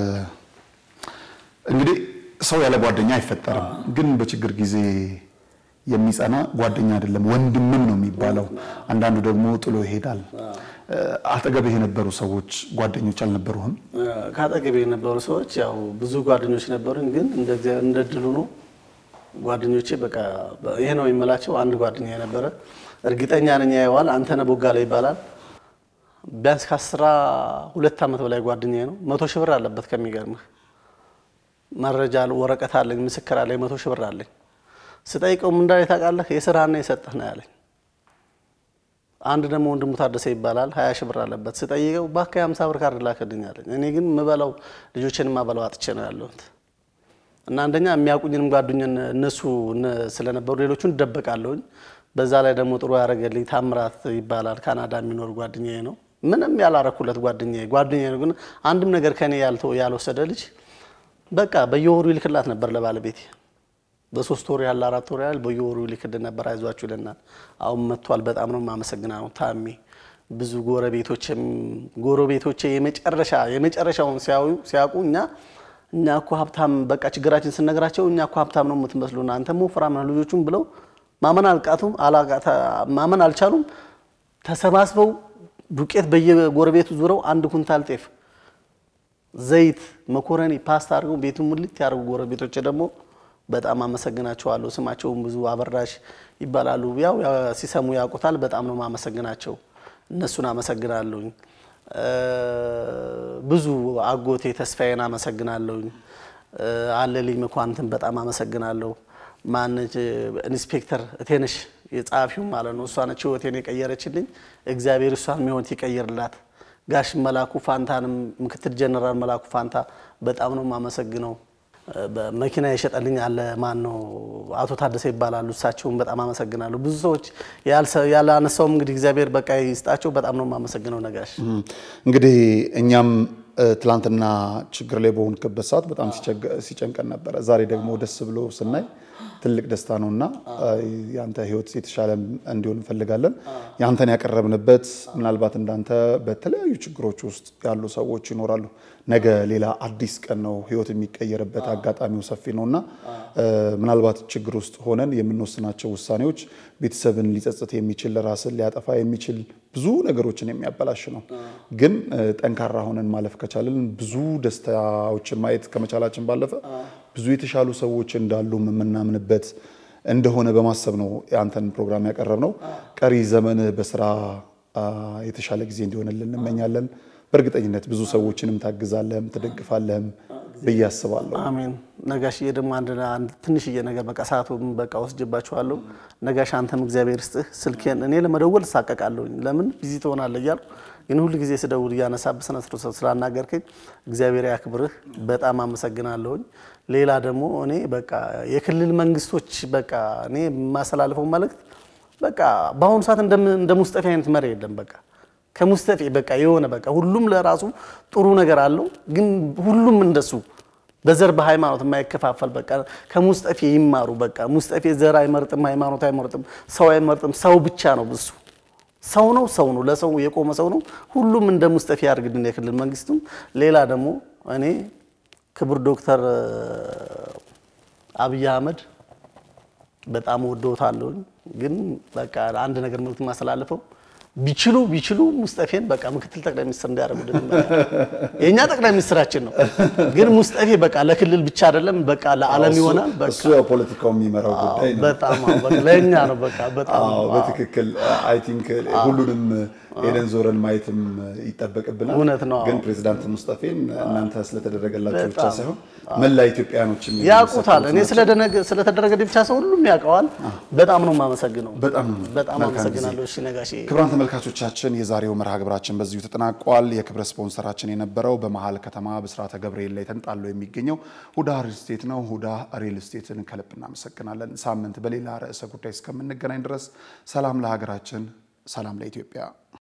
እንግዲህ ሰው ያለ ጓደኛ አይፈጠርም። ግን በችግር ጊዜ የሚጸና ጓደኛ አይደለም ወንድምም ነው የሚባለው። አንዳንዱ ደግሞ ጥሎ ይሄዳል። እ፣ አጠገብህ የነበሩ ሰዎች ጓደኞች አልነበሩህም? ከአጠገቤ የነበሩ ሰዎች ያው ብዙ ጓደኞች ነበሩኝ፣ ግን እንደ እግዚአብሔር እንደ ድሉ ነው ጓደኞቼ በቃ ይሄ ነው የምላቸው። አንድ ጓደኛ የነበረ እርግጠኛ ነኝ ያየዋል። አንተነህ ቦጋለ ይባላል። ቢያንስ ከአስራ ሁለት ዓመት በላይ ጓደኛዬ ነው። መቶ ሺህ ብር አለበት። ከሚገርምህ መረጃ አለ፣ ወረቀት አለኝ፣ ምስክር አለኝ፣ መቶ ሺህ ብር አለኝ። ስጠይቀው ምን እንዳለ ታውቃለህ? የስራህና የሰጠህ ነው ያለኝ። አንድ ደግሞ ወንድሙ ታደሰ ይባላል። ሀያ ሺህ ብር አለበት። ስጠይቀው እባክህ የሀምሳ ብር ካርድ ላክልኝ አለኝ። እኔ ግን ምበላው ልጆችን ማበላው አጥቼ ነው ያለሁት እና አንደኛ የሚያውቁኝንም ጓደኞን እነሱ እነ- ስለነበሩ ሌሎቹን እደበቃለሁኝ። በዛ ላይ ደግሞ ጥሩ ያደረገልኝ ታምራት ይባላል ካናዳ የሚኖር ጓደኛዬ ነው። ምንም ያላረኩለት ጓደኛዬ ጓደኛዬ ነው፣ ግን አንድም ነገር ከኔ ያልተ- ያልወሰደ ልጅ በቃ በየወሩ ይልክላት ነበር ለባለቤቴ በሶስት ወር ያለ አራት ወር ያህል በየወሩ ይልክልን ነበር። አይዟችሁ ይለናል። አሁን መጥቷል። በጣም ነው የማመሰግነው ታሜ። ብዙ ጎረቤቶችም ጎረቤቶቼ የመጨረሻ የመጨረሻውን ሲያዩ ሲያውቁ እኛ እኛ እኮ ሀብታም በቃ ችግራችን ስነግራቸው እኛ እኮ ሀብታም ነው የምትመስሉና አንተ ወፍራም ነህ ልጆቹም ብለው ማመን አልቃቱም አላቃ- ማመን አልቻሉም። ተሰባስበው ዱቄት በየጎረቤቱ ዙረው አንድ ኩንታል ጤፍ ዘይት፣ መኮረኒ፣ ፓስታ አድርገው ቤቱን ሙልት ያደርጉ ጎረቤቶች ደግሞ በጣም አመሰግናቸዋለሁ። ስማቸውም ብዙ አበራሽ ይባላሉ። ያው ያ- ሲሰሙ ያውቁታል። በጣም ነው ማመሰግናቸው። እነሱን አመሰግናለሁኝ። እ፣ ብዙ አጎቴ ተስፋዬን አመሰግናለሁኝ። እ፣ አለልኝ መኳንንትን በጣም አመሰግናለሁ። ማነች ኢንስፔክተር እቴነሽ የጸሐፊው ማለት ነው። እሷ ነች ህይወቴን የቀየረችልኝ። እግዚአብሔር እሷን ህይወት ይቀይርላት። ጋሽ መላኩ ፋንታንም ምክትል ጀነራል መላኩ ፋንታ በጣም ነው የማመሰግነው። በመኪና የሸጠልኝ አለ ማን ነው አቶ ታደሰ ይባላሉ። እሳቸውን በጣም አመሰግናለሁ። ብዙ ሰዎች ያልሰ- ያላነሳውም እንግዲህ እግዚአብሔር በቃ ይስጣቸው። በጣም ነው የማመሰግነው ነጋሽ። እንግዲህ እኛም እ፣ ትላንትና ችግር ላይ በሆንክበት ሰዓት በጣም ሲቸገ- ሲጨንቀን ነበረ። ዛሬ ደግሞ ደስ ብሎ ስናይ ትልቅ ደስታ ነው እና የአንተ ህይወት የተሻለ እንዲሆን እንፈልጋለን። ያንተን ያቀረብንበት ምናልባት እንዳንተ በተለያዩ ችግሮች ውስጥ ያሉ ሰዎች ይኖራሉ። ነገ ሌላ አዲስ ቀን ነው፣ ህይወት የሚቀየርበት አጋጣሚው ሰፊ ነው እና እ፣ ምናልባት ችግር ውስጥ ሆነን የምንወስናቸው ውሳኔዎች ቤተሰብን ሊጸጽት የሚችል ራስን ሊያጠፋ የሚችል ብዙ ነገሮችን የሚያበላሽ ነው። ግን እ፣ ጠንካራ ሆነን ማለፍ ከቻልን ብዙ ደስታዎችን ማየት ከመቻላችን ባለፈ ብዙ የተሻሉ ሰዎች እንዳሉ የምናምንበት እንደሆነ በማሰብ ነው የአንተን ፕሮግራም ያቀረብነው። ቀሪ ዘመንህ በስራ አ፣ የተሻለ ጊዜ እንዲሆንልን እንመኛለን። በእርግጠኝነት ብዙ ሰዎችንም ታግዛለህም ትደግፋለህም ብዬ አስባለሁ። አሜን። ነጋሽዬ ደግሞ አንድ አንድ ትንሽዬ ነገር በቃ ሰዓቱን በቃ ወስጅባችኋለሁ። ነጋሽ አንተም እግዚአብሔር ስጥህ። ስልኬን እኔ ለመደወል እሳቀቃለሁኝ። ለምን ቢዚ ትሆናለህ እያልኩ ግን ሁል ጊዜ ስደውል እያነሳብህ ስነ ስርዓት ስላናገርከኝ እግዚአብሔር ያክብርህ። በጣም አመሰግናለሁኝ። ሌላ ደግሞ እኔ በቃ የክልል መንግስቶች በቃ እኔ የማስተላልፈው መልእክት በቃ በአሁኑ ሰዓት እንደም- እንደ ሙስጠፌ አይነት መሪ የለም። በቃ ከሙስጠፌ በቃ የሆነ በቃ ሁሉም ለራሱ ጥሩ ነገር አለው፣ ግን ሁሉም እንደሱ በዘር በሃይማኖት የማይከፋፈል በቃ ከሙስጠፌ ይማሩ። በቃ ሙስጠፌ ዘር አይመርጥም፣ ሃይማኖት አይመርጥም፣ ሰው አይመርጥም። ሰው ብቻ ነው እሱ ሰው ነው ሰው ነው ለሰው የቆመ ሰው ነው። ሁሉም እንደ ሙስጠፌ ያድርግልን የክልል መንግስቱም። ሌላ ደግሞ እኔ ክቡር ዶክተር አብይ አህመድ በጣም ወደውታለሁ። ግን በቃ አንድ ነገር መልዕክት ማስተላለፈው ቢችሉ ቢችሉ ሙስጠፌን በቃ ምክትል ጠቅላይ ሚኒስትር እንዲያደርጉልን ይመኛል። የእኛ ጠቅላይ ሚኒስትራችን ነው። ግን ሙስጠፌ በቃ ለክልል ብቻ አይደለም በቃ ለዓለም ይሆናል። በቃ እሱ ያው ፖለቲካው የሚመራው ጉዳይ ነው። በጣም አዎ፣ በቃ ለእኛ ነው በቃ በጣም አዎ በትክክል አይ ቲንክ ሁሉንም ሄደን ዞረን ማየትም ይጠበቅብናል። እውነት ነው። ግን ፕሬዚዳንት ሙስጠፌን እናንተ ስለተደረገላቸው ብቻ በጣም ሳይሆን መላ ኢትዮጵያኖችም ያውቁታል። እኔ የሚመሰክሩት ስለደነገ- ስለተደረገልኝ ብቻ ሰው ሁሉም ያውቀዋል። በጣም ነው የማመሰግነው። በጣም ነው። በጣም መልካም ጊዜ። አመሰግናለሁ። እሺ ነጋሼ ክቡራን ተመልካቾቻችን የዛሬው መርሃ ግብራችን በዚሁ ተጠናቋል። የክብረ ስፖንሰራችን የነበረው በመሀል ከተማ ብስራተ ገብርኤል ላይ ተንጣሎ የሚገኘው ሁዳ ሪል ስቴት ነው። ሁዳ ሪል ስቴትን ከልብ እናመሰግናለን። ሳምንት በሌላ ርዕሰ ጉዳይ እስከምንገናኝ ድረስ ሰላም ለሀገራችን፣ ሰላም ለኢትዮጵያ።